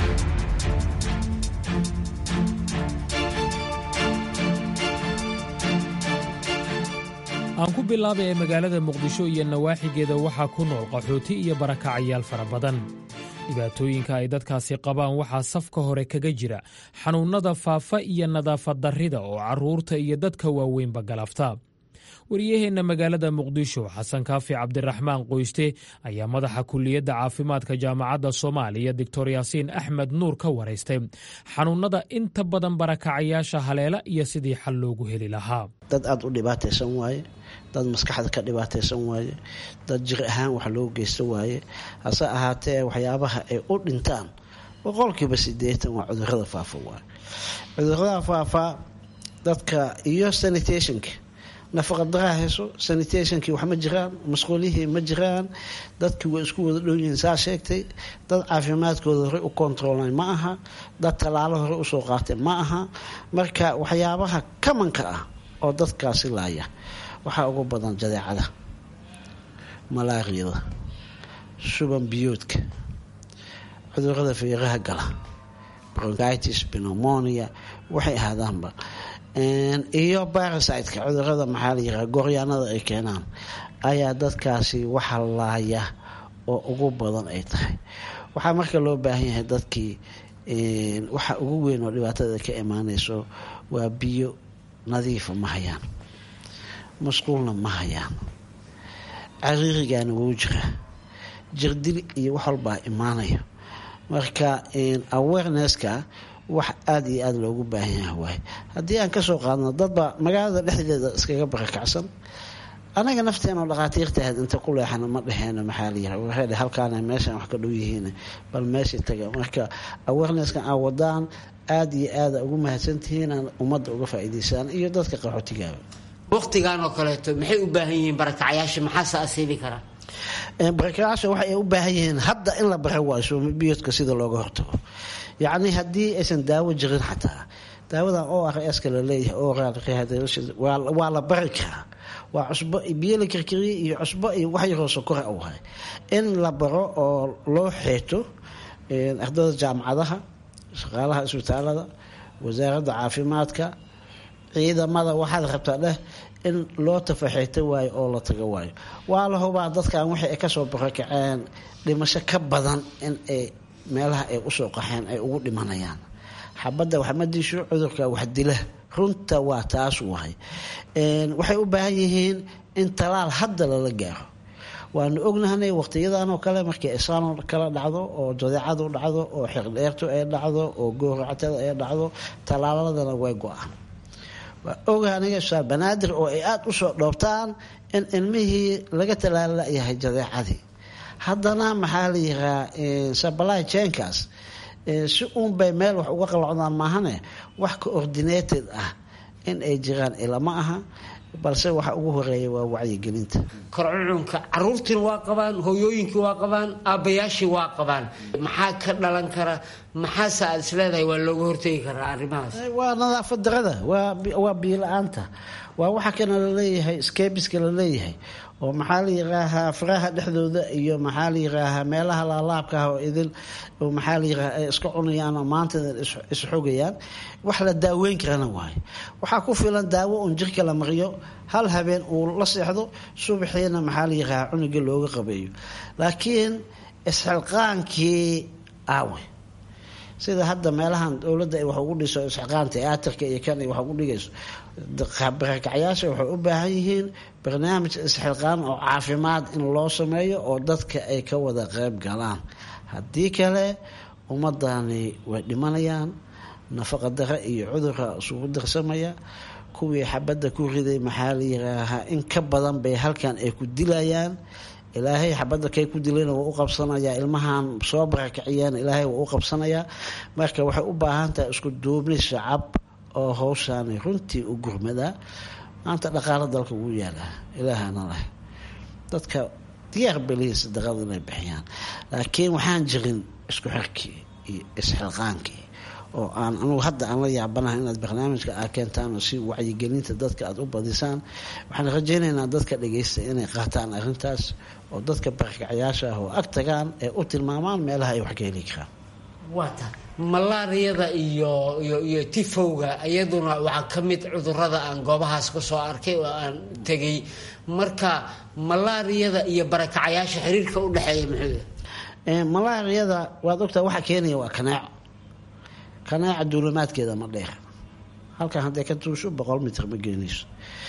aan ku bilaabay ee magaalada muqdisho iyo nawaaxigeeda waxaa ku nool qaxooti iyo barakacayaal fara badan dhibaatooyinka ay dadkaasi qabaan waxaa safka hore kaga jira xanuunnada faafa iyo nadaafad darrida oo carruurta iyo dadka waaweynba galafta wariyaheenna magaalada muqdisho xasan kaafi cabdiraxmaan qoyste ayaa madaxa kuliyadda caafimaadka jaamacadda soomaaliya doctor yaasiin axmed nuur ka waraystay xanuunnada inta badan barakacayaasha haleela iyo sidii xal loogu heli lahaa dad aada u dhibaataysan waaye dad maskaxda ka dhibaataysan waaye dad jir ahaan wax loo geysta waaye hase ahaatee waxyaabaha ay u dhintaan boqolkiiba siddeetan waa cudurrada faafa waaye cudurrada faafa dadka iyo sanitationka nafaqadaraa hayso sanitationkii wax ma jiraan masquulihii ma jiraan dadkii waa isku wada dhowyihiin saa sheegtay dad caafimaadkooda horey u kontroolay ma aha dad tallaalo horey usoo qaatay ma aha marka waxyaabaha kamanka ah oo dadkaasi laaya waxaa ugu badan jadeecada malaariyada shuban biyoodka cudurada feeraha gala bronchitis pneumonia waxay ahaadaanba iyo barasiteka cudurada maxaa la yiraa gooryaanada ay keenaan ayaa dadkaasi waxa laaya oo ugu badan ay tahay waxaa marka loo baahan yahay dadkii waxa ugu weyn oo dhibaatada ka imaanayso waa biyo nadiifa ma hayaan masquulna ma hayaan cariirigaana wuu jiraa jirdil iyo wax walbaa imaanaya marka awarenesska wax aada iyo aada loogu baahan yaha waay haddii aan kasoo qaadno dadba magaalada dhexdeeda iskaga barakacsan anaga nafteenoo dhakhaatiirta ahayd inta ku leexana ma dhexeena maxaa la yira waxay halkaana meeshan wax ka dhow yihiin bal meesha taga marka awareneskan aa wadaan aada iyo aada ugu mahadsantihiin aan ummadda uga faa'iidaysaan iyo dadka qaxootigaaba wakhtigan oo kaleeto maxay u baahan yihiin barakacayaasha maxaase asiibi karaa barakacayaasha waxay u baahan yihiin hadda in la bara waayo biyoodka sida looga hortago yacni haddii aysan daawo jirin xataa daawadan o r ska laleeyahay oral rehydration waa la bari karaa waa cusbo biyo la kirkiriyey iyo cusbo iyo wax yaroo sokora u hay in la baro oo loo xeeto ardada jaamacadaha shaqaalaha isbitaalada wasaaradda caafimaadka ciidamada waxaad rabtaa dheh in loo tafaxeeto waayo oo la tago waayo waa la hubaa dadkan wixii ay kasoo barakaceen dhimasho ka badan in ay meelaha ay usoo qaxeen ay ugu dhimanayaan xabadda wax ma disho cudurka wax dila runta waa taas wahay waxay u baahan yihiin in talaal hadda lala gaaro waanu ognahanay waqtiyadan oo kale markii isaan kala dhacdo oo jadeecadu dhacdo oo xiqdheertu ay dhacdo oo gooractada ay dhacdo tallaaladana way go-aan waa oga aniga saa banaadir oo ay aada usoo dhoobtaan in ilmihii laga talaalayahay jadeecadii haddana maxaa la yiraa sabalahi jenkaas si uunbay meel wax uga qalocdaan maahane wax coordinated ah in ay jiraan ilama aha balse waxa ugu horeeya waa wacyigelinta korcucunka caruurtiina waa qabaan hooyooyinkii waa qabaan aabbayaashii waa qabaan maxaa ka dhalan kara maxaase aad isleedahay waa looga hortegi karaa arrimahaas waa nadaafad darada waa biyo-la-aanta waa waxa kana laleeyahay skebiska laleeyahay oo maxaa la yiraahaa faraha dhexdooda iyo maxaa la yiraahaa meelaha laalaabka ah oo idin maxaa la yiraha ay iska cunayaan oo maanta isxogayaan wax la daaweyn karana waayo waxaa ku filan daawo uun jirka la mariyo hal habeen uu la seexdo subaxiina maxaa la yirahaa cunuga looga qabeeyo laakiin isxilqaankii aawe sida hadda meelahan dowladda ay wax ugu dhiso isxilqaan tiyaatarka iyo kan ay wax ugu dhigayso barakacyaasha waxay u baahan yihiin barnaamij isxilqaan oo caafimaad in loo sameeyo oo dadka ay ka wada qeyb galaan haddii kale ummadani way dhimanayaan nafaqa dare iyo cudurka isugu darsamaya kuwii xabadda ku riday maxaa la yiraahaa in ka badan bay halkan ay ku dilayaan ilaahay xabadda kay ku dilayna waa u qabsanayaa ilmahan soo barakaciyeen ilaahay waa u qabsanayaa marka waxay u baahan tahay isku duubni shacab oo howshaani runtii u gurmadaa maanta dhaqaalo dalka ugu yaalaa ilaahana leh dadka diyaar belihiis daqada inay bixiyaan laakiin waxaan jirin isku xirkii iyo isxilqaankii oo aan anugu hadda aan la yaabanahay inaad barnaamijka aa keentaan oo si wacyigelinta dadka aada u badisaan waxaan rajaynaynaa dadka dhageysta inay qaataan arrintaas oo dadka barkacyaasha ah oo ag tagaan ee u tilmaamaan meelaha ay wax ka heli karaan waata malaariyada iyo iyo iyo tifowga iyaduna waxaa ka mid cudurada aan goobahaas ka soo arkay oo aan tegay marka malaariyada iyo barakacayaasha xiriirka u dhexeeya muxuu malaariyada waad ogtaa waxa keenaya waa kanaaco kanaaca duulimaadkeeda ma dheer halkan hadday ka tuusho boqol mitr ma geenayso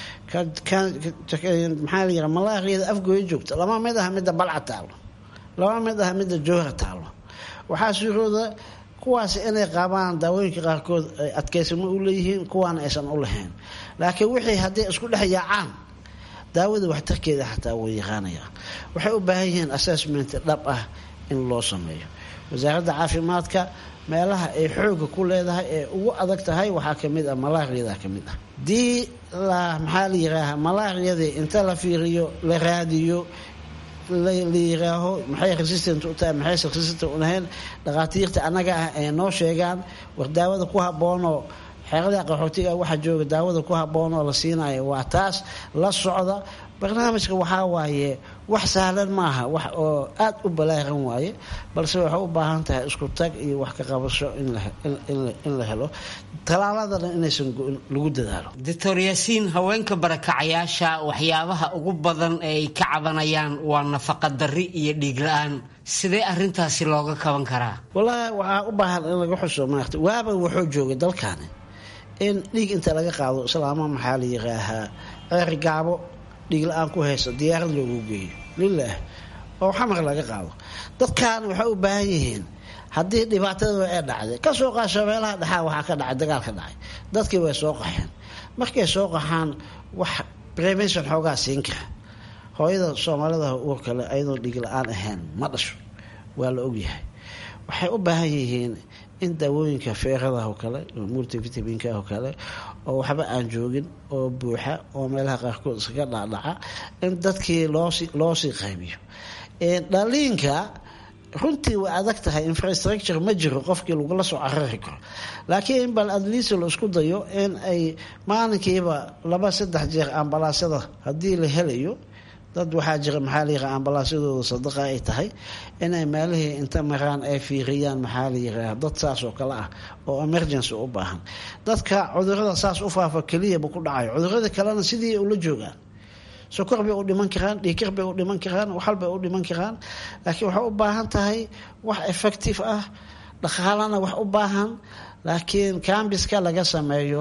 maxaa la yira malaariyada afgooya joogta lama mid aha midda balca taalo lama mid aha midda jowhar taalo waxaa suurooda kuwaas inay qaabaan daawooyinka qaarkood ay adkeysamo u leeyihiin kuwaana aysan u lahayn laakiin wixii hadday isku dhex yaacaan daawada waxtarkeeda xataa way yaqaanayaan waxay u baahan yihiin assessment dhab ah in loo sameeyo wasaaradda caafimaadka meelaha ay xooga ku leedahay ee ugu adag tahay waxaa kamid ah malaariyada kamid ah dii la maxaa la yiraaha malaariyadii inta la fiiriyo la raadiyo la yiraaho maxay resistant u tahay maxayse resistant u lahayn dhakhaatiirta annaga ah ee noo sheegaan war daawada ku habboonoo xeerada qaxootiga waxaa jooga daawada ku habboonoo la siinayo waa taas la socda barnaamijka waxaa waaye wax sahlan maaha wax oo aada u balaaran waaye balse waxay u baahan tahay isku tag iyo wax ka qabasho in la helo talaaladana inaysan lagu dadaalo doctor yaasiin haweenka barakacayaasha waxyaabaha ugu badan ee ay ka cabanayaan waa nafaqa darri iyo dhiig la-aan sidee arintaasi looga kaban karaa wallaahi waxaa u baahan in laga xuso maarta waaba wuxuu joogay dalkaani in dhiig inta laga qaado islaama maxaa la yiraahaa ceeri gaabo dhiig la-aan ku haysa diyaarad loogu geeyo lilaah oo xamar laga qaado dadkan waxay u baahan yihiin haddii dhibaatadooda ee dhacday kasoo qaasha meelaha dhexaa waxaa ka dhacay dagaal ka dhacay dadkii way soo qaxeen markay soo qaxaan wax prevention xoogaa siin kara hooyada soomaalida uurka le ayadoo dhiig la-aan ahayn ma dhasho waa la ogyahay waxay u baahan yihiin in daawooyinka feeradaah oo kale oo multivitaminka oo kale oo waxba aan joogin oo buuxa oo meelaha qaarkood iskaga dhacdhaca in dadkii loosi loosii qaybiyo dhaliinka runtii way adag tahay infrastructure ma jiro qofkii lagula soo carari karo laakiin bal adliis la isku dayo in ay maalinkiiba laba saddex jeer ambalaasyada haddii la helayo dad waxaa jira maxaa layiraa ambalaasyadooda sadaqa ay tahay inay meelihii inta maraan ay fiiriyaan maxaa la yiraa dad saas oo kale ah oo emergency u baahan dadka cudurada saas u faafa keliyaba ku dhacayo cudurada kalena sidii ula joogaan sokor bay u dhiman karaan dhiikar bay u dhiman karaan waxal bay u dhiman karaan laakiin waxay u baahan tahay wax effective ah dhaqaalana wax u baahan laakiin cambiska laga sameeyo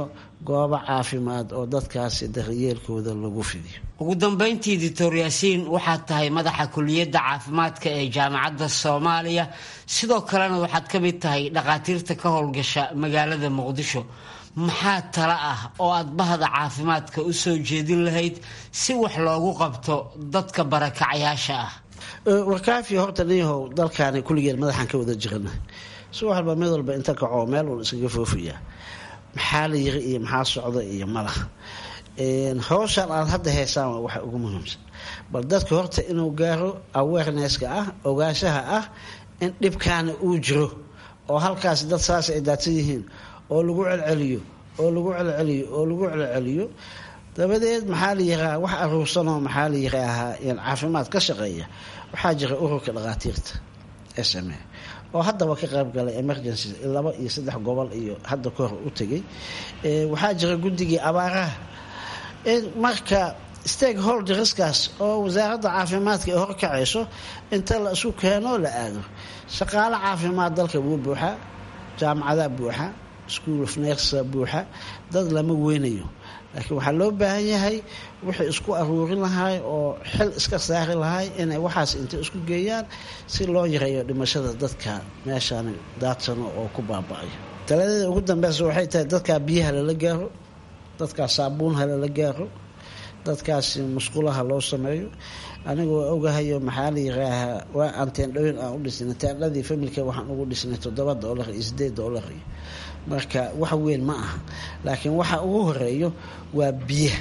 goobo caafimaad oo dadkaasi daryeelkooda lagu fidiyo ugu dambeyntii doctor yaasiin waxaad tahay madaxa kuliyadda caafimaadka ee jaamacadda soomaaliya sidoo kalena waxaad ka mid tahay dhakhaatiirta ka howlgasha magaalada muqdisho maxaa tala ah oo aad bahda caafimaadka u soo jeedin lahayd si wax loogu qabto dadka barakacyaasha ah warkaafi horta niyahow dalkaani kulligeen madaxaan ka wada jirana si walba mid walba inta kaco meel uun iskaga foofayaa maxaa la yiri iyo maxaa socda iyo malaha howshan aad hadda heysaan waa waxa ugu muhiimsan bal dadka horta inuu gaaro awarenesska ah ogaanshaha ah in dhibkaana uu jiro oo halkaas dad saas ay daadsan yihiin oo lagu celceliyo oo lagu celceliyo oo lagu celceliyo dabadeed maxaa la yiraa wax aruursanoo maxaa la yiraahaa caafimaad ka shaqeeya waxaa jira ururka dhakhaatiirta s m a oo haddaba ka qayb galay emergency laba iyo saddex gobol iyo hadda ka hor u tegay waxaa jira guddigii abaaraha marka stakeholderskaas oo wasaaradda caafimaadka ay horkacayso inta la isu keenoo la aado shaqaale caafimaad dalka wuu buuxaa jaamacadaa buuxa school of nersa buuxa dad lama weynayo laakiin waxaa loo baahan yahay wixii isku aruurin lahay oo xil iska saari lahay inay waxaas intay isku geeyaan si loo yareeyo dhimashada dadka meeshaan daadsano oo ku baaba-ayo taladeeda ugu dambeysa waxay tahay dadkaa biyaha lala gaaro dadkaa saabuunha lala gaaro dadkaasi musqulaha loo sameeyo anigu waa ogahayo maxaa la yiraahaa waa aan teendhooyin aan u dhisnay teendhadii familka waxaan ugu dhisnay toddoba doolar iyo sideed doolar iyo marka wax weyn ma aha laakiin waxa ugu horeeyo waa biyaha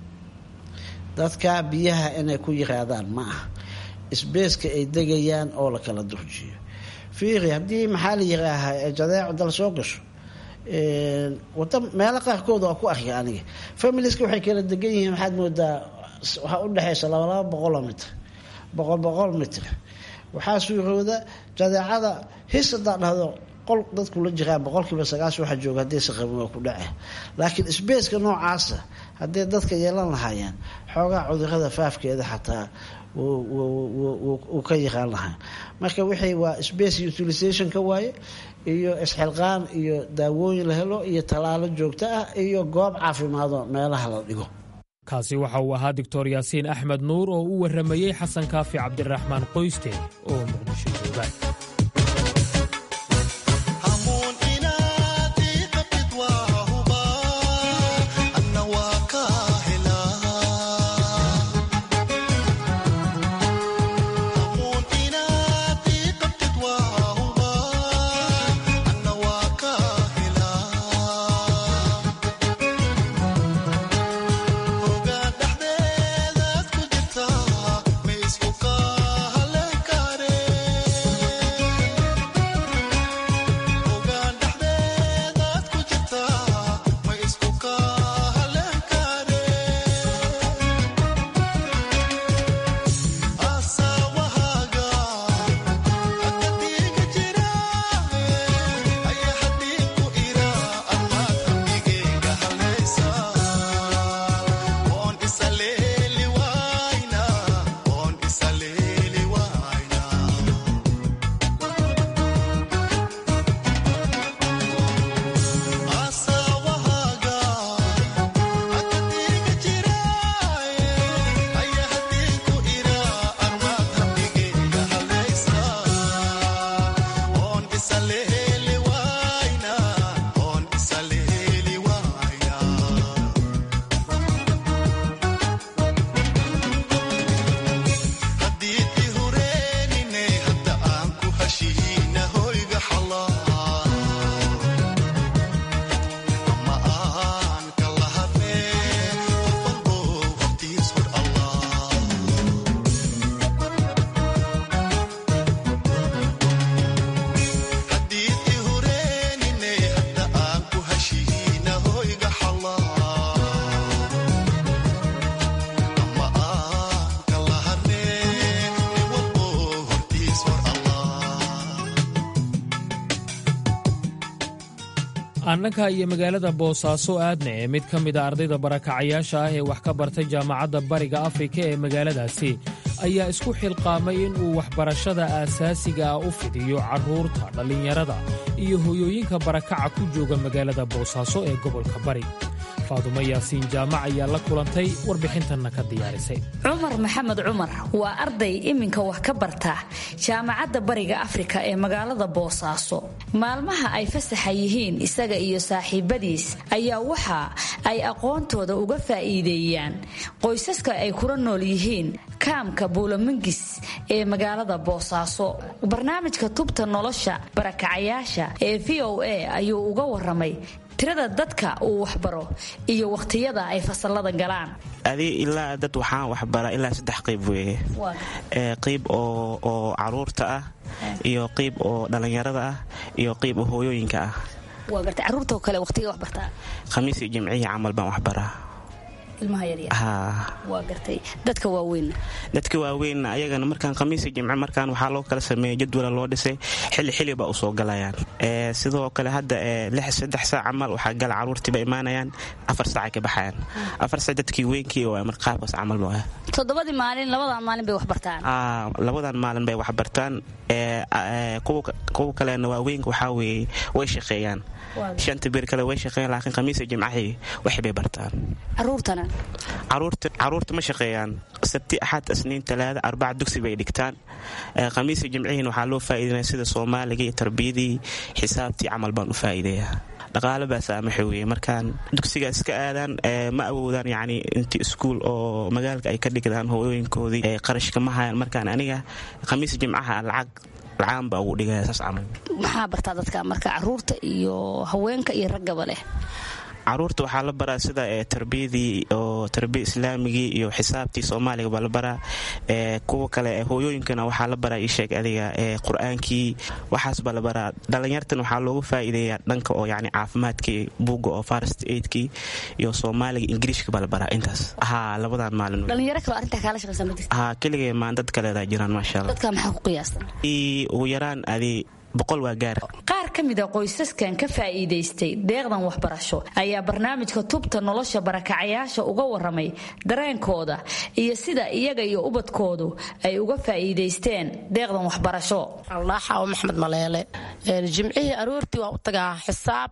dadka biyaha inay ku yiraadaan ma aha isbeeska ay degayaan oo la kala durjiyo fiiri haddii maxaa la yiraahaa jadeeco dal soo gasho wada meelo qaarkood waa ku arkay aniga familiska waxay kala degan yihiin waxaad moodaa waxaa udhexaysa laba laba boqoloo mitr boqol boqol mitr waxaa suurooda jadeecada his hadaa dhahdo qol dadkula jiraan boqolkiiba sagaashan waxa jooga haddaysa qabin waa ku dhace laakiin sbaceka noocaasa hadday dadka yeelan lahaayeen xoogaa cudurada faafkeeda xataa wuu ka yaqaan lahaa marka wixii waa space utilizationka waaye iyo isxilqaan iyo daawooyin la helo iyo tallaalo joogto ah iyo goob caafimaado meelaha la dhigo kaasi waxa uu ahaa doctor yaasiin axmed nuur oo u warramayey xasan kaafi cabdiraxmaan qoyste oo muqdisho jooga annaka iyo magaalada boosaaso aadna ee mid ka mida ardayda barakacayaasha ah ee wax ka bartay jaamacadda bariga afrika ee magaaladaasi ayaa isku xilqaamay inuu waxbarashada aasaasiga ah u fidiyo carruurta dhallinyarada iyo hoyooyinka barakaca ku jooga magaalada boosaaso ee gobolka bari faadumo yaasiin jaamac ayaa la kulantay warbixintanna ka diyaarisay cumar maxamed cumar waa arday iminka wax ka barta jaamacadda bariga afrika ee magaalada boosaaso maalmaha ay fasaxa yihiin isaga iyo saaxiibadiis ayaa waxa ay aqoontooda uga faa'iideeyaan qoysaska ay kula nool yihiin kaamka buulamangis ee magaalada boosaaso barnaamijka tubta nolosha barakacayaasha ee v o a ayuu uga waramay tirada dadka uu waxbaro iyo wakhtiyada ay fasalada galaan adi ilaa dad waxaan waxbaraa ilaa saddex qayb weeye qayb oo caruurta ah iyo qayb oo dhallinyarada ah iyo qayb oo hooyooyinka ah caruurta kale waqtiga waxbartaa khamiisii jimcihii camal baan waxbaraa dadka waaweyn dadka waaweyn ayagana markaan khamiisi jimce markaan waxaa loo kala sameeyay jadwala loo dhisay xili xili ba usoo galayaan sidoo kale hadda saddex saac camal waxaa gala caruurtiiba imaanayaan afar saacay ka baxayaan afar saac dadkii weynkii oo mar qaabkaas camal ba toddobadii maalin labadan maalin bay waxbartaan labadan maalin bay waxbartaan kuwa kalena waaweynka waxaa weeye way shaqeeyaan shanta bir kale way shaqeeyaan laakiin khamiisa jimcahii wax bay bartaan caruurtana caruurta ma shaqeeyaan sabti axad isniin talaada arbaca dugsi bay dhigtaan khamiisa jimcihiin waxaa loo faa'iidanaya sida soomaaliga iyo tarbiyadii xisaabtii camal baan u faa'iideeyaa dhaqaale baa saamaxa weeye markaan dugsiga iska aadaan ma awoodaan yacni intii iskuul oo magaalka ay ka dhigdaan hooyooyinkoodii qarashka ma hayaan markaan aniga khamiisa jimcaha lacag lacaan baa ugu dhigaya saas camal maxaa bartaa dadka marka caruurta iyo haweenka iyo raggaba leh caruurta waxaa la baraa sida tarbiyadii oo tarbiya islaamigii iyo xisaabtii soomaaliga baa la baraa kuwa kale hooyooyinkana waxaa la baraa isheeg adiga qur-aankii waxaas baa la baraa dhallinyartan waxaa loogu faa'iideeyaa dhanka oo yani caafimaadkii buugga oo farst aidkii iyo soomaaliga ingiriishka baa la baraa intaas ha labadan maalin dhalinyaro kale arrintaa kaala shaqaysan ma jirta ha keligay maan dad kaleedaa jiraan maasha allah dadka maxaa ku qiyaastan ugu yaraan adi boqol waa gaar qaar ka mida qoysaskan ka faa'iidaystay deeqdan waxbarasho ayaa barnaamijka tubta nolosha barakacayaasha uga waramay dareenkooda iyo sida iyaga iyo ubadkoodu ay uga faa'iidaysteen deeqdan waxbarasho aldhaaxaawo maxmed maleele jimcihii aroortii waa u tagaa xisaab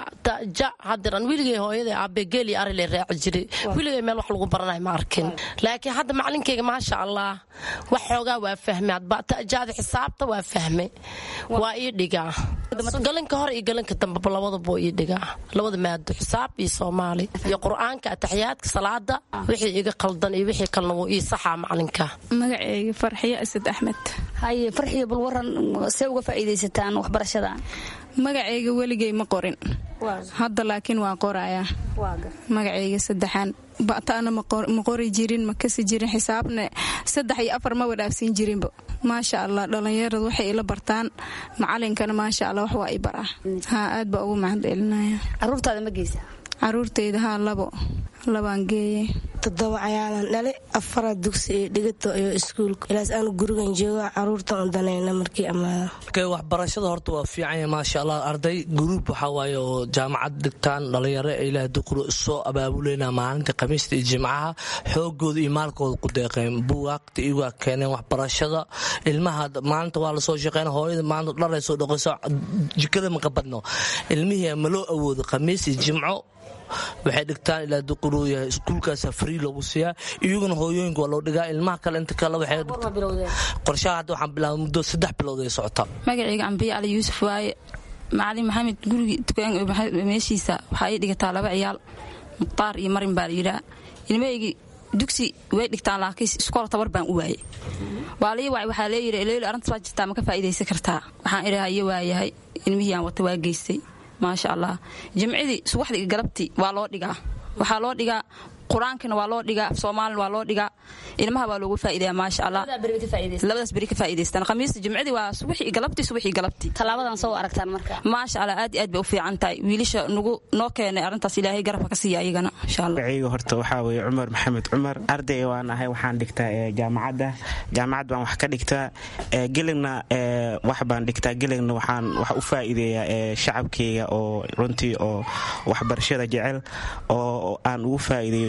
ja hadiran wiligay hooyada aabe geeli arile raaci jiray wiligay meel wax lagu baranayo ma arkin laakiin hadda macalinkayga maasha allah wax xoogaa waa fahmay adbatajaada xisaabta waa fahmay waa ii dhigaa galanka hore iyo galanka dambeba labadaba ii dhigaa labada maado xisaab iyo soomaali iyo qur-aanka ataxiyaadka salaada wixii iga qaldan iyo wixii kalena wuu ii saxaa macalinka magaceyga farxiyo asad axmed haye farxiyo bal waran see uga faa'iidaysataan waxbarashadan magacayga weligay ma qorin hadda laakiin waa qorayaa magacayga saddexaan ba'taana ma qori jirin ma kasi jirin xisaabna saddex iyo afar ma wadhaafsiin jirinba maasha allah dhallinyaradu waxay ila bartaan macalinkana maasha allah wax waa i baraa haa aad baa ugu mahad celinaya caruurtaada ma geysa caruurtayda haa labo labaan geeye toddoba cayaalan dhale afara dugsi iyo dhigato iyo iskuulka ilaas aanu gurigan jooga caruurta on danayna markii ammaada waxbarashada horta waa fiicanya maasha allah arday guruub waxaa waaye oo jaamacad dhigtaan dhalinyaro ilaah duquro isoo abaabuleyna maalinta khamiista iyo jimcaha xoogooda iyo maalkooda ku deeqeen buwaagta iyagaa keeneen waxbarashada ilmaha maalinta waa lasoo shaqeyn hooyada maanta dharay soo dhaqayso jikada maka badno ilmihii ma loo awoodo khamiis iyo jimco waxay dhigtaan ilaa duquruu yahay iskuulkaasa free loogu siiyaa iyaguna hooyooyinka waa loo dhigaa ilmaha kale inta kale waxay qorshaha hadda waxaan bilaabay muddo saddex bilood ay socotaa magacayga cambiye cali yuusuf waaye macalin maxamed gurigi dukaan meeshiisa waxaa ii dhigataa laba ciyaal mukhtaar iyo marin baa la yidhaa ilmahaygii dugsi way dhigtaan laakiin iskool tabar baan u waayey waa lii wacay waxaa leeyidhi leeli arrintas waa jirtaa ma ka faa'iidaysan kartaa waxaan idhaha iyo waayahay ilmihii aan wata waa geystay maasha allah jimcidii subaxdii galabtii waa loo dhigaa waxaa loo dhigaa qur-aankina waa loo dhigaa soomaalina waa loo dhigaa ilmaha waa loogu faa'iidaya maasha allah labadaas beri ka faa'iidaystaan khamiista jimcidii waa subaxii galabtii subaxii galabtii tallaabadan soo aragtaan marka maasha allah aad iyo aad bay u fiican tahay wiilasha nagu noo keenay arrintaas ilaahay garabka ka siiya ayagana insha allah magacayga horta waxaa weeye cumar maxamed cumar arday waan ahay waxaan dhigtaa jaamacadda jaamacad baan wax ka dhigtaa geligna wax baan dhigtaa geligna waxaan wax u faa'iideeyaa shacabkeyga oo runtii oo waxbarashada jecel oo aan ugu faa'iideeyo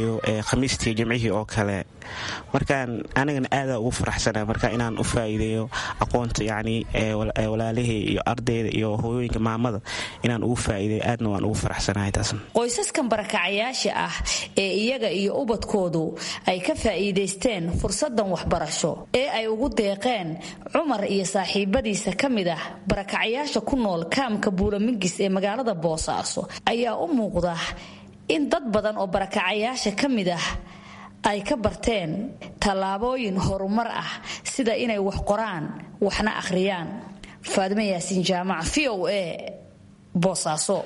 faa'iideeyo khamiistii jimcihii oo kale markaan anigana aadaa ugu faraxsana marka inaan u faa'iideeyo aqoonta yacni walaalihii iyo ardayda iyo hooyooyinka maamada inaan ugu faa'iideeyo aadna waan ugu faraxsanahay taasna qoysaskan barakacayaasha ah ee iyaga iyo ubadkoodu ay ka faa'iidaysteen fursadan waxbarasho ee ay ugu deeqeen cumar iyo saaxiibadiisa ka mid ah barakacayaasha ku nool kaamka buulamingis ee magaalada boosaaso ayaa u muuqda in dad badan oo barakacayaasha ka mid ah ay ka barteen tallaabooyin horumar ah sida inay wax qoraan waxna akhriyaan faadime yaasiin jaamac v o a boosaaso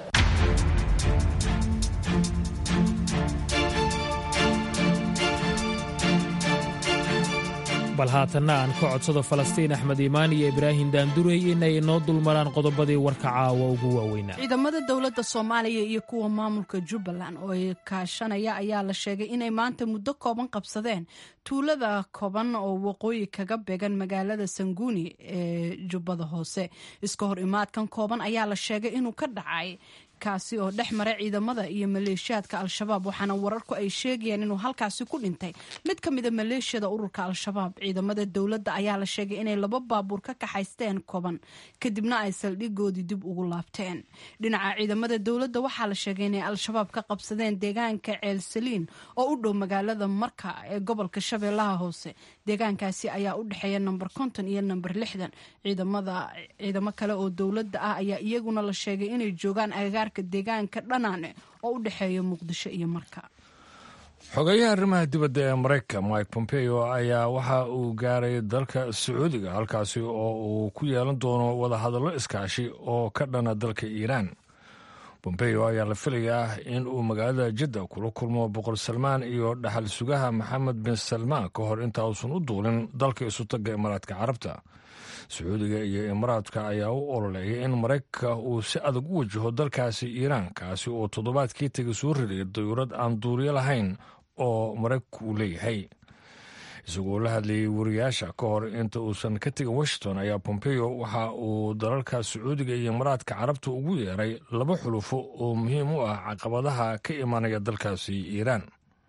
bal haatanna aan ka codsado falastiin axmed iimaan iyo ibraahim daandurey inay inoo dulmaraan qodobadii warka caawa ugu waaweynaa ciidamada dowladda soomaaliya iyo kuwa maamulka jubbaland oo ay kaashanaya ayaa la sheegay inay maanta muddo kooban qabsadeen tuulada kooban oo waqooyi kaga beegan magaalada sanguuni ee jubbada hoose iska hor imaadkan kooban ayaa la sheegay inuu ka dhacay kaasi oo dhex maray ciidamada iyo maleeshiyaadka al-shabaab waxaana wararku ay sheegayaan inuu halkaasi ku dhintay mid ka mida maleeshiyada ururka al-shabaab ciidamada dowladda ayaa la sheegay inay laba baabuur ka kaxaysteen koban kadibna ay saldhigoodii dib ugu laabteen dhinaca ciidamada dowladda waxaa la sheegay inay al-shabaab ka qabsadeen deegaanka ceelsaliin oo u dhow magaalada marka ee gobolka shabeellaha hoose deegaankaasi ayaa u dhexeeya namber konton iyo namber lixdan ciidamo kale oo dowladda ah ayaa iyaguna la sheegay inay joogaan agagaar deegaanka dhanaane oo u dhexeeya muqdisho iyo marka xogeyaha arrimaha dibadda ee maraykan mike pompeo ayaa waxa uu gaaray dalka sacuudiga halkaasi oo uu ku yeelan doono wadahadallo iskaashi oo ka dhana dalka iiraan bombeo ayaa la filayaa in uu magaalada jidda kula kulmo boqor salmaan iyo dhaxal sugaha maxamed bin salmaan ka hor inta uusan u duulin dalka isutaga imaaraadka carabta sacuudiga iyo imaaraadka ayaa u ololeeyay in maraykanka uu si adag u wajaho dalkaasi iiraan kaasi oo toddobaadkii tegay soo riday dayuurad aan duuriyo lahayn oo maraykanku uu leeyahay isagoo la hadlayay wariyaasha ka hor inta uusan ka tegin washington ayaa pompeo waxa uu dalalka sacuudiga iyo imaaraadka carabta ugu yeeray laba xulufo oo muhiim u ah caqabadaha ka imanaya dalkaasi iiraan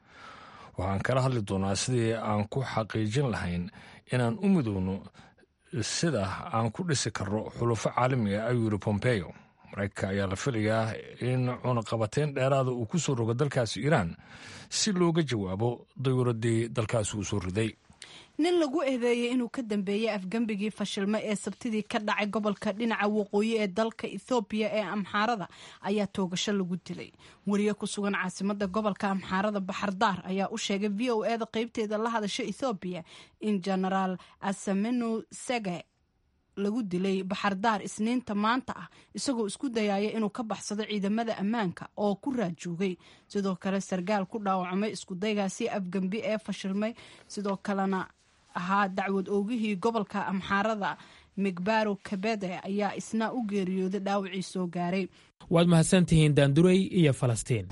waxaan kala hadli doonaa sidii aan ku xaqiijin lahayn inaan u midowno sida aan ku dhisi karno xulufo caalamiga ayuu yiri pompeo maraykanka ayaa la filayaa in cunaqabateyn dheeraada uu ku soo rogo dalkaasi iiraan si looga jawaabo dayuuradii dalkaasi uu soo riday nin lagu eedeeyey inuu ka dambeeyey afgembigii fashilme ee sabtidii ka dhacay gobolka dhinaca waqooyi ee dalka ethoobiya ee amxaarada ayaa toogasho lagu dilay wariye ku sugan caasimada gobolka amxaarada baxardaar ayaa u sheegay v o eda qeybteeda la hadasha ethoobiya in genaraal asamenu sege lagu dilay baxardaar isniinta maanta ah isagoo isku dayaya inuu ka baxsado ciidamada ammaanka oo ku raajoogay sidoo kale sargaal ku dhaawacmay iskudaygaasi afgembi ee fashilmay sidoo kalena ahaa dacwad oogihii gobolka amxaarada migbaro kabede ayaa isna u geeriyooday dhaawacii soo gaaray waad mahadsantihiin daandurey iyo falastiin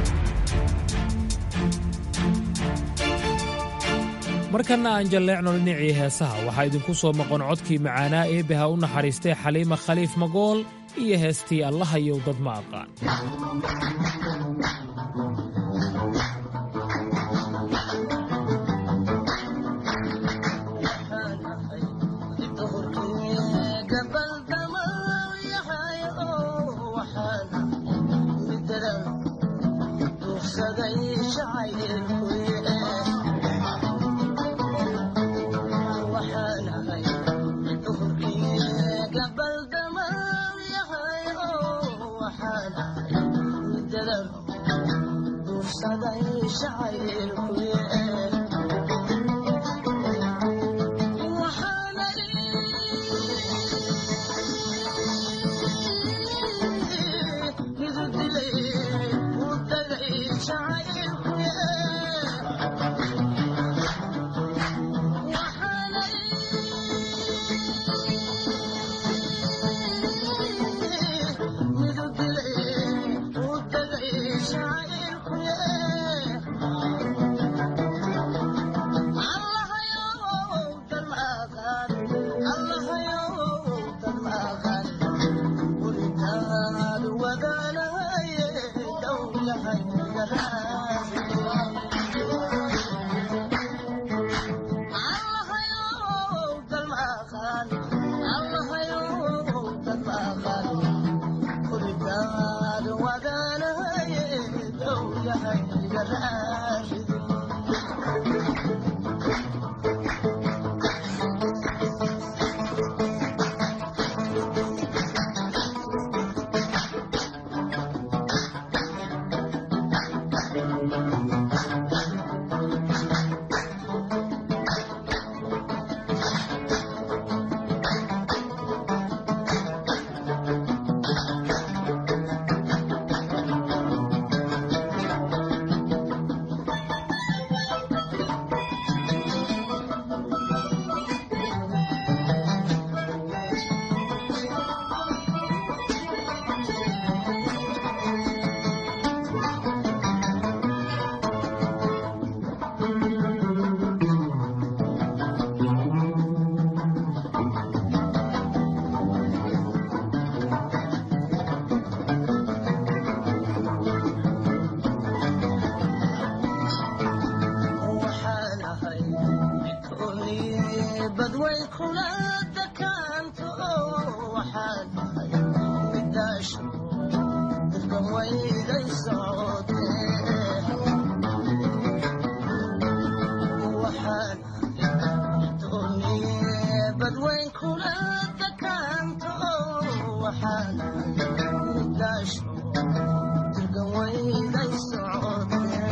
markanna aan jalleecno dhinacii heesaha waxaa idinku soo maqan codkii macaanaa eebbaha u naxariistay xaliima khaliif magool iyo heestii allahayow dad ma aqaan Thank you. badweyn kula dakaanto waxaad tahay midaasho dirban wayday socotee waxaad dooniye badweyn kula dakaanto waxaad tahay midaasho dirban wayday socotee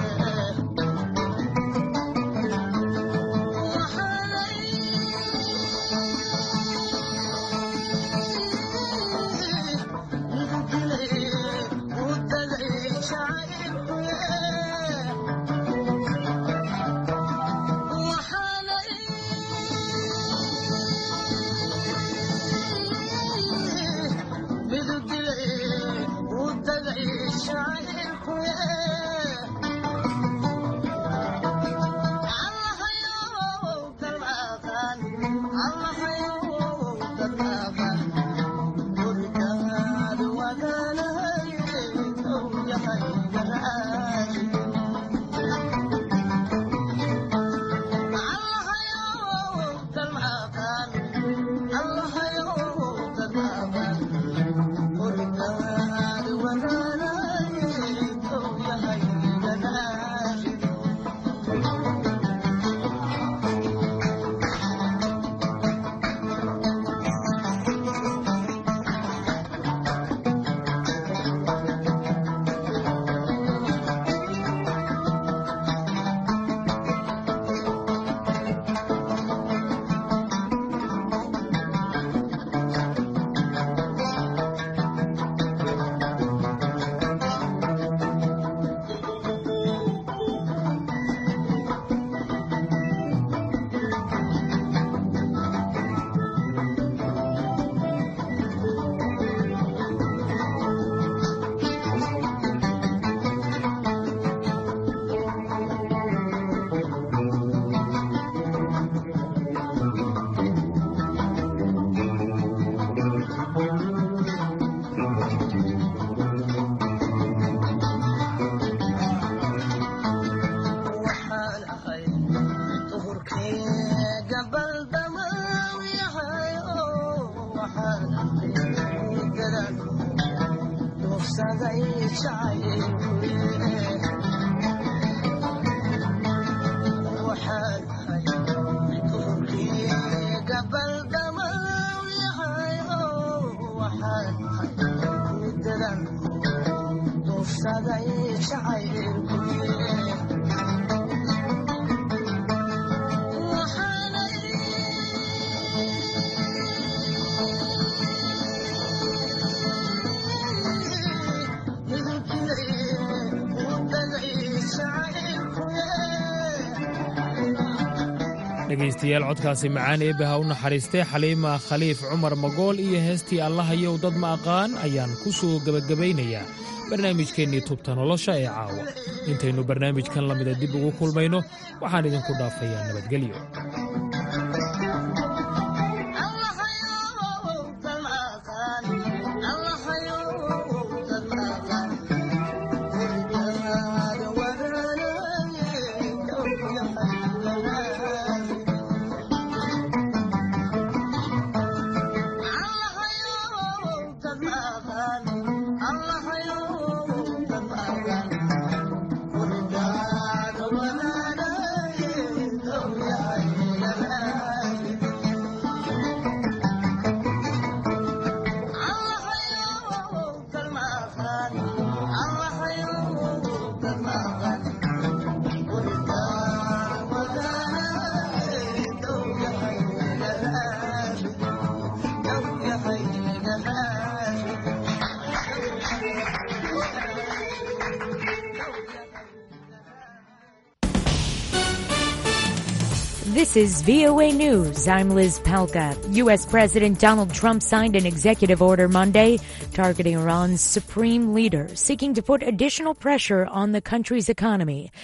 dhegaystayaal codkaasi macaan eebbe ha u naxariistay xaliima khaliif cumar magool iyo heestii allahayow dad ma aqaan ayaan ku soo gebagabaynayaa barnaamijkeennii tubta nolosha ee caawa intaynu barnaamijkan la mida dib ugu kulmayno waxaan idinku dhaafayaa nabadgelyo This is VOA News. I'm Liz Palka. U.S. President Donald Trump signed an executive order Monday targeting Iran's supreme leader, seeking to put additional pressure on the country's economy.